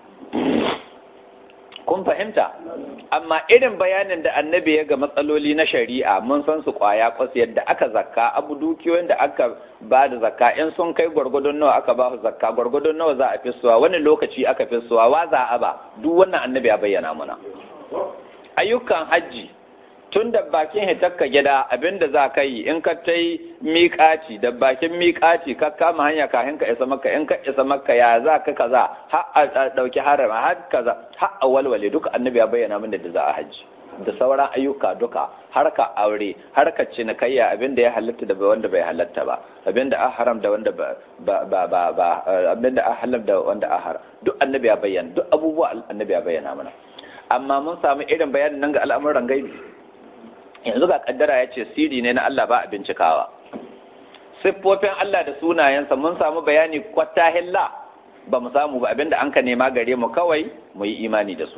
kun fahimta amma irin bayanin da annabi ya ga matsaloli na shari'a mun san su kwaya kwas yadda aka zakka abu dukiyoyin da aka ba da zakka in sun kai gwargwadon nawa aka ba su zakka gwargwadon nawa za a fisuwa wani lokaci aka fisuwa wa za a ba duk wannan annabi ya bayyana mana ayyukan hajji tun da bakin hitakka gida abinda za ka yi in ka ta yi miƙaci da bakin miƙaci ka kama hanya kafin ka isa maka in ka isa maka ya za ka kaza har a ɗauki harama har kaza har a walwale duka annabi ya bayyana min da za a hajji da sauran ayyuka duka har ka aure har ka cinikayya abinda ya halatta da wanda bai halatta ba abinda a haram da wanda ba ba ba ba abinda a halam da wanda a haram duk annabi ya bayyana duk abubuwa annabi ya bayyana mana amma mun samu irin bayanin nan ga al'amuran gaibi yanzu ga kaddara ya ce siri ne na Allah ba a bincikawa siffofin Allah da sunayensa mun samu bayani kwata hilla ba mu samu ba abinda an ka nema gare mu kawai mu yi imani da su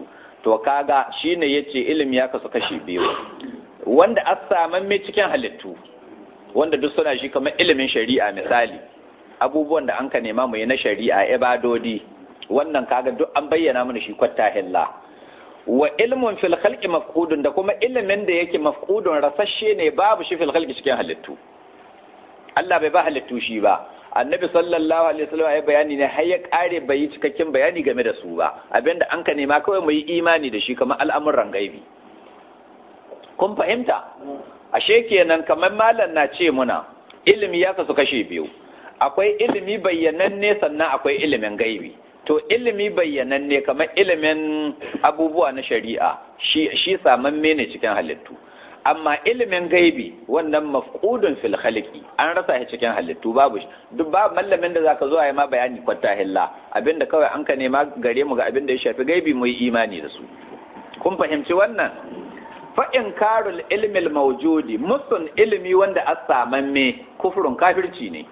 to kaga shine yace ilimi ya kasu kashi biyu wanda asaman mai cikin halittu wanda duk suna shi kamar ilimin shari'a misali abubuwan da an ka nema mu yi na shari'a ibadodi wannan kaga duk an bayyana mana shi kwatta hilla wa ilmun fil khalqi mafqudun da kuma ilimin da yake mafqudun rasashe ne babu shi fil khalqi cikin halittu Allah bai ba halittu shi ba annabi sallallahu alaihi wasallam ya bayani ne har ya kare bai yi cikakken bayani game da su ba abinda an ka nema kawai mu yi imani da shi kamar al'amuran gaibi kun fahimta ashe kenan kamar malam na ce muna ilimi ya kasu kashe biyu akwai ilimi bayyananne sannan akwai ilimin gaibi to ilimi bayyananne kamar ilimin abubuwa na shari'a shi shi samamme ne cikin halittu amma ilimin gaibi wannan mafqudun fil khaliqi an rasa shi cikin halittu babu shi duk ba mallamin da zaka zo a yi ma bayani kwatta hilla abinda kawai an ka nema gare mu ga abinda ya shafi gaibi mu yi imani da su kun fahimci wannan fa inkarul ilmi al mawjudi musun ilimi wanda asamamme kufrun kafirci ne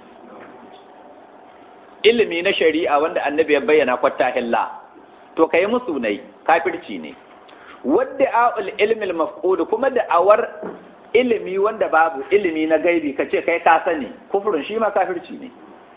ilimi na shari'a wanda annabi ya bayyana kwatta hilla to kai musu ne kafirci ne wadda a'ul ilmi mafqud kuma da awar ilimi wanda babu ilimi na gaibi kace kai ka sani kufrun shi ma kafirci ne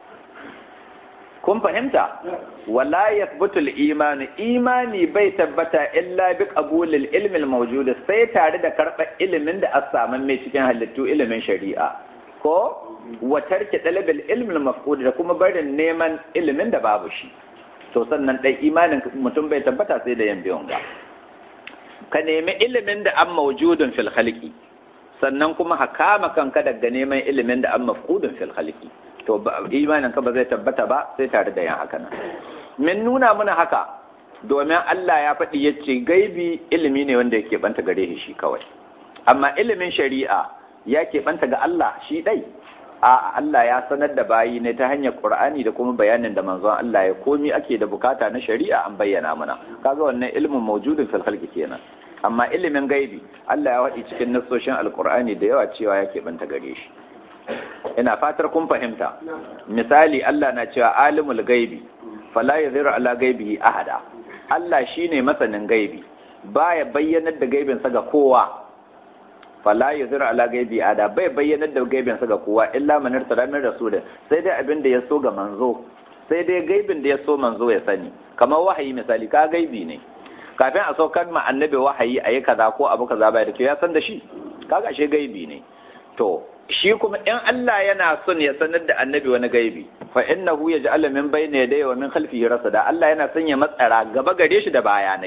kun fahimta wala yathbutu al-iman imani bai tabbata illa bi qabulil ilmi al-mawjud sai tare da karɓar ilimin da asaman mai cikin halittu ilimin shari'a ko wa tarki dalabil ilmi al-mafqud da kuma barin neman ilimin da babu shi to sannan dai imanin mutum bai tabbata sai da yan biyon ga ka nemi ilimin da an mawjudun fil khalqi sannan kuma ka kama kanka daga neman ilimin da an mafqudun fil khalqi to imanin ka ba zai tabbata ba sai tare da yan haka nan min nuna muna haka domin Allah ya faɗi yace gaibi ilimi ne wanda yake banta gare shi kawai amma ilimin shari'a ya ke banta ga Allah shi dai a Allah ya sanar da bayi ne ta hanyar Qur'ani da kuma bayanin da manzon Allah ya komi ake da bukata na shari'a an bayyana mana kaga wannan ilimin mawjudin fil khalqi kenan amma ilimin gaibi Allah ya waɗi cikin nassoshin alqur'ani da yawa cewa yake banta gare shi ina fatar kun fahimta misali Allah na cewa alimul gaibi fala yadhiru ala gaibihi ahada Allah shine masanin gaibi baya bayyanar da gaibinsa ga kowa fala yuzira ala gaibi ada bai bayyanar da gaibin sa ga kowa illa man irsala min rasul sai dai abin da ya so ga manzo sai dai gaibin da ya so manzo ya sani kamar wahayi misali ka gaibi ne kafin a saukar ma annabi wahayi ayi kaza ko abu kaza bai da to ya san da shi kaga shi gaibi ne to shi kuma in Allah yana son ya sanar da annabi wani gaibi fa innahu yaj'alu min bayni yadayhi wa min khalfihi rasada Allah yana son ya matsara gaba gare shi da bayanai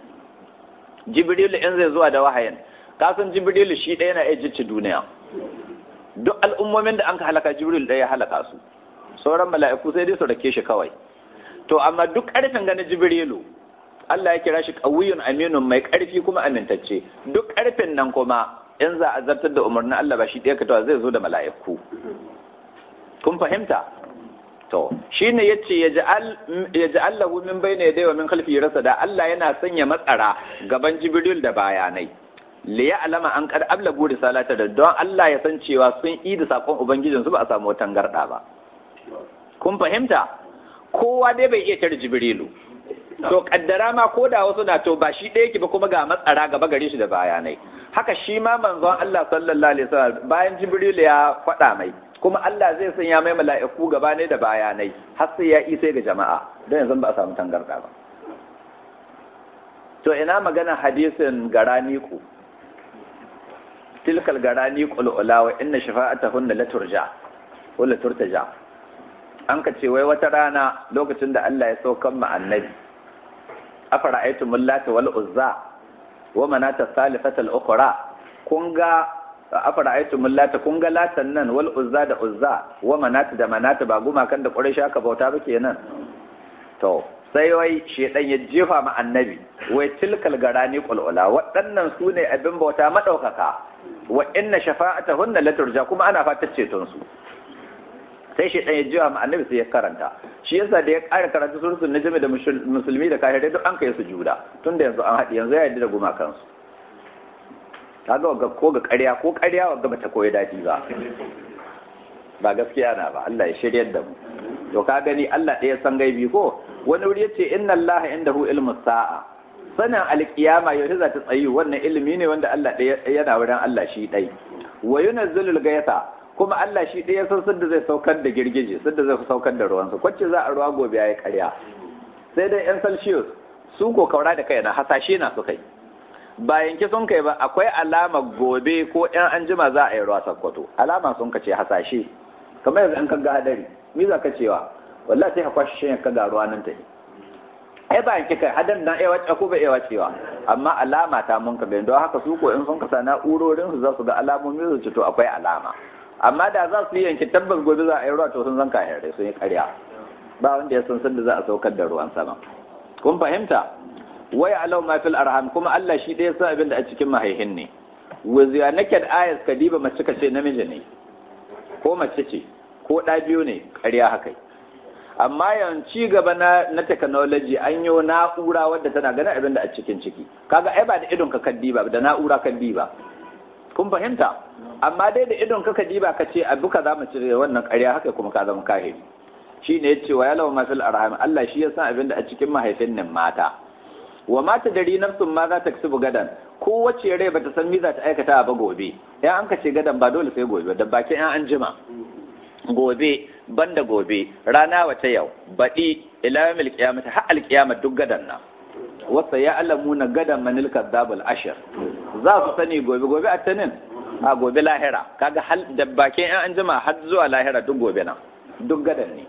Jibril in zai zuwa da wahayin kasan jibrilu shi ɗaya na iya jicci duniya duk al'ummomin da an ka halaka jibril ɗaya ya halaka su sauran mala'iku sai dai su rake shi kawai to amma duk ƙarfin gani jibrilu Allah ya kira shi ƙawiyun aminun mai ƙarfi kuma amintacce duk ƙarfin nan kuma in za a zartar da umarnin Allah ba shi ɗaya katawa zai zo da mala'iku kun fahimta to shine yace ya ji lahu min bayna yadayhi wa min khalfihi rasada Allah yana sanya matsara gaban jibril da bayanai li alama an kad ablagu risalata da don Allah ya san cewa sun yi da sakon ubangijin su ba a samu wata garda ba kun fahimta kowa dai bai iya tare jibrilu to kaddara ma ko da wasu na to ba shi ɗaya ki ba kuma ga matsara gaba gare shi da bayanai haka shi ma manzon Allah sallallahu alaihi wasallam bayan jibrilu ya faɗa mai kuma Allah zai sanya mai mala'iku gaba ne da bayanai har sai ya isa ga jama'a don yanzu ba a samu tangarda ba to ina magana hadisin garani ku tilkal garani qulula wa inna shafa'atahunna la turja wala turtaja an ka ce wai wata rana lokacin da Allah ya saukan mu annabi afara aytum lata wal uzza wa manata salifata al ukhra kun ga afara aytum lata kun ga latan nan wal uzza da uzza wa manata da manata ba gumakan da quraish aka bauta ba kenan to sai wai shedan ya jefa ma annabi wai tilkal garani qulula waɗannan su ne abin bauta madaukaka wa inna shafa'atahunna la turja kuma ana fatar ceton su sai shedan ya jefa ma annabi sai ya karanta shi yasa da ya ƙara karanta suratul najm da musulmi da kafirai duk an kai su juda tunda yanzu an haɗi yanzu ya yarda da gumakan su kaga ga ko ga ƙarya ko ƙarya wagga bata koyi dadi ba ba gaskiya na ba Allah ya shiryar da mu to ka gani Allah ɗaya san gaibi ko wani wuri yace inna Allah indahu ilmu sa'a sanin alkiyama yaushe za ta tsayi wannan ilimi ne wanda Allah ɗaya yana wurin Allah shi ɗai wa yunazzilul gaisa kuma Allah shi ɗaya san sadda zai saukar da girgije sadda zai saukar da ruwansa kwacce za a ruwa gobe yayi ƙarya sai dai yan celsius su ko kaura da kai na hasashe na su kai ba yanke sun kai ba akwai alama gobe ko yan anjima za a yi ruwa sakkwato alama sun kace hasashe kamar yanzu an kaga hadari me za ka cewa wallahi sai ka kwashi shi ka ga ruwa nan ta ai ba yanke kai hadan na iya wace ko ba iya wacewa amma alama ta mun ka don haka su ko in sun kasa na'urorin su za su ga alamomin su to akwai alama amma da za su yi yanke tabbas gobe za a yi ruwa to sun zanka hare sun yi karya ba wanda ya san sanda za a saukar da ruwan sama kun fahimta waya alau ma fil arham kuma Allah shi ɗaya san abin da a cikin mahaihin ne waziya naked ayas kadiba mace ka ce namiji ne ko mace ce ko ɗa biyu ne ƙarya haka amma yanzu ci gaba na na technology an yi na'ura wadda tana ganin abin da a cikin ciki kaga ai ba da idon ka kaddi ba da na'ura kaddi ba kun fahimta amma dai da idon ka kaddi ba ka ce abu ka za mu cire wannan ƙarya haka kuma ka zama kahiri shi ne ya ce wa yalawa mafil arham Allah shi ya san abin da a cikin mahaifin nan mata wa mata dari nafsun ma za ta kasubu gadan ko wace rai bata san mi za ta aikata ba gobe ya an ka ce gadan ba dole sai gobe da bakin yan an jima gobe banda gobe rana wata yau baɗi ila yawmil qiyamati har alqiyama duk gadan nan wasa ya alamuna gadan manil kadzabul ashir za su sani gobe gobe attanin a gobe lahira kaga hal da bakin yan an jima har zuwa lahira duk gobe nan duk gadan ne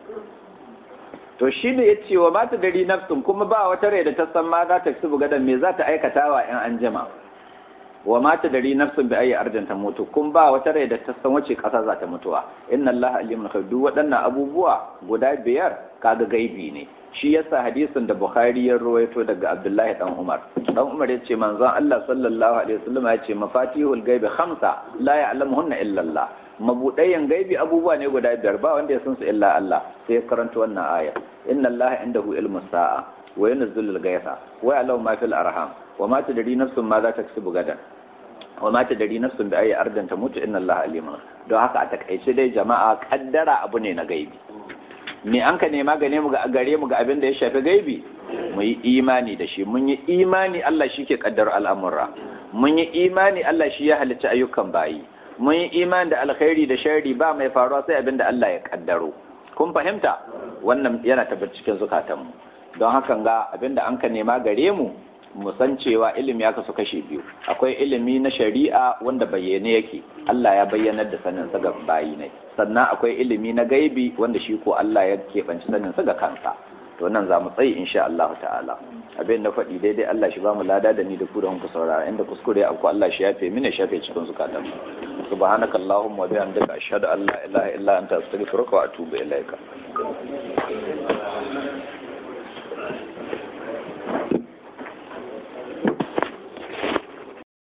to shi ne ya ce wa mata dari nafsun kuma ba wata rai da ta san ma za ta su gadan me za ta aikata wa yan anjima wa mata dari nafsun bi ayi ardin ta mutu kun ba wata rai da ta san wace kasa za ta mutuwa inna Allah alimun khabir duk waɗannan abubuwa guda biyar kaga gaibi ne shi yasa hadisin da Bukhari ya rawaito daga Abdullahi dan Umar dan Umar ya ce manzon Allah sallallahu alaihi wasallam ya ce mafatihul gaibi khamsa la ya'lamuhunna illa Allah mabudayen gaibi abubuwa ne guda biyar ba wanda ya san su illa Allah sai ya karanta wannan aya inna Allah indahu ilmus sa'a wa yunzilu al-ghaytha wa ya'lamu ma fil arham wa ma tadri nafsun ma za ta kasibu gadan wa ma tadri nafsun bi ayi ardin tamutu inna Allah alimun don haka a takaice dai jama'a kaddara abu ne na gaibi me an ka nema gane mu ga gare mu ga abin da ya shafi gaibi mu yi imani da shi mun yi imani Allah shi ke kaddara al'amura mun yi imani Allah shi ya halicci ayyukan bayi mun yi imani da alkhairi da sharri ba mai faruwa sai abin da Allah ya kaddaro kun fahimta wannan yana tabbatar cikin zukatanmu don hakan ga abin da an ka nema gare mu mu san cewa ilimi ya kasu kashe biyu akwai ilimi na shari'a wanda bayyane yake Allah ya bayyanar da sanin sa ga bayi ne sannan akwai ilimi na gaibi wanda shi ko Allah ya keɓanci sanin sa ga kansa to nan za mu tsayi insha Allah ta'ala abin da faɗi daidai Allah shi ba mu lada da ni da ku da ku saurara inda kuskure abu Allah shi yafe mini shafe cikin zukatan mu subhanakallahumma wa bihamdika ashhadu an la ilaha illa anta astaghfiruka wa atubu ilaika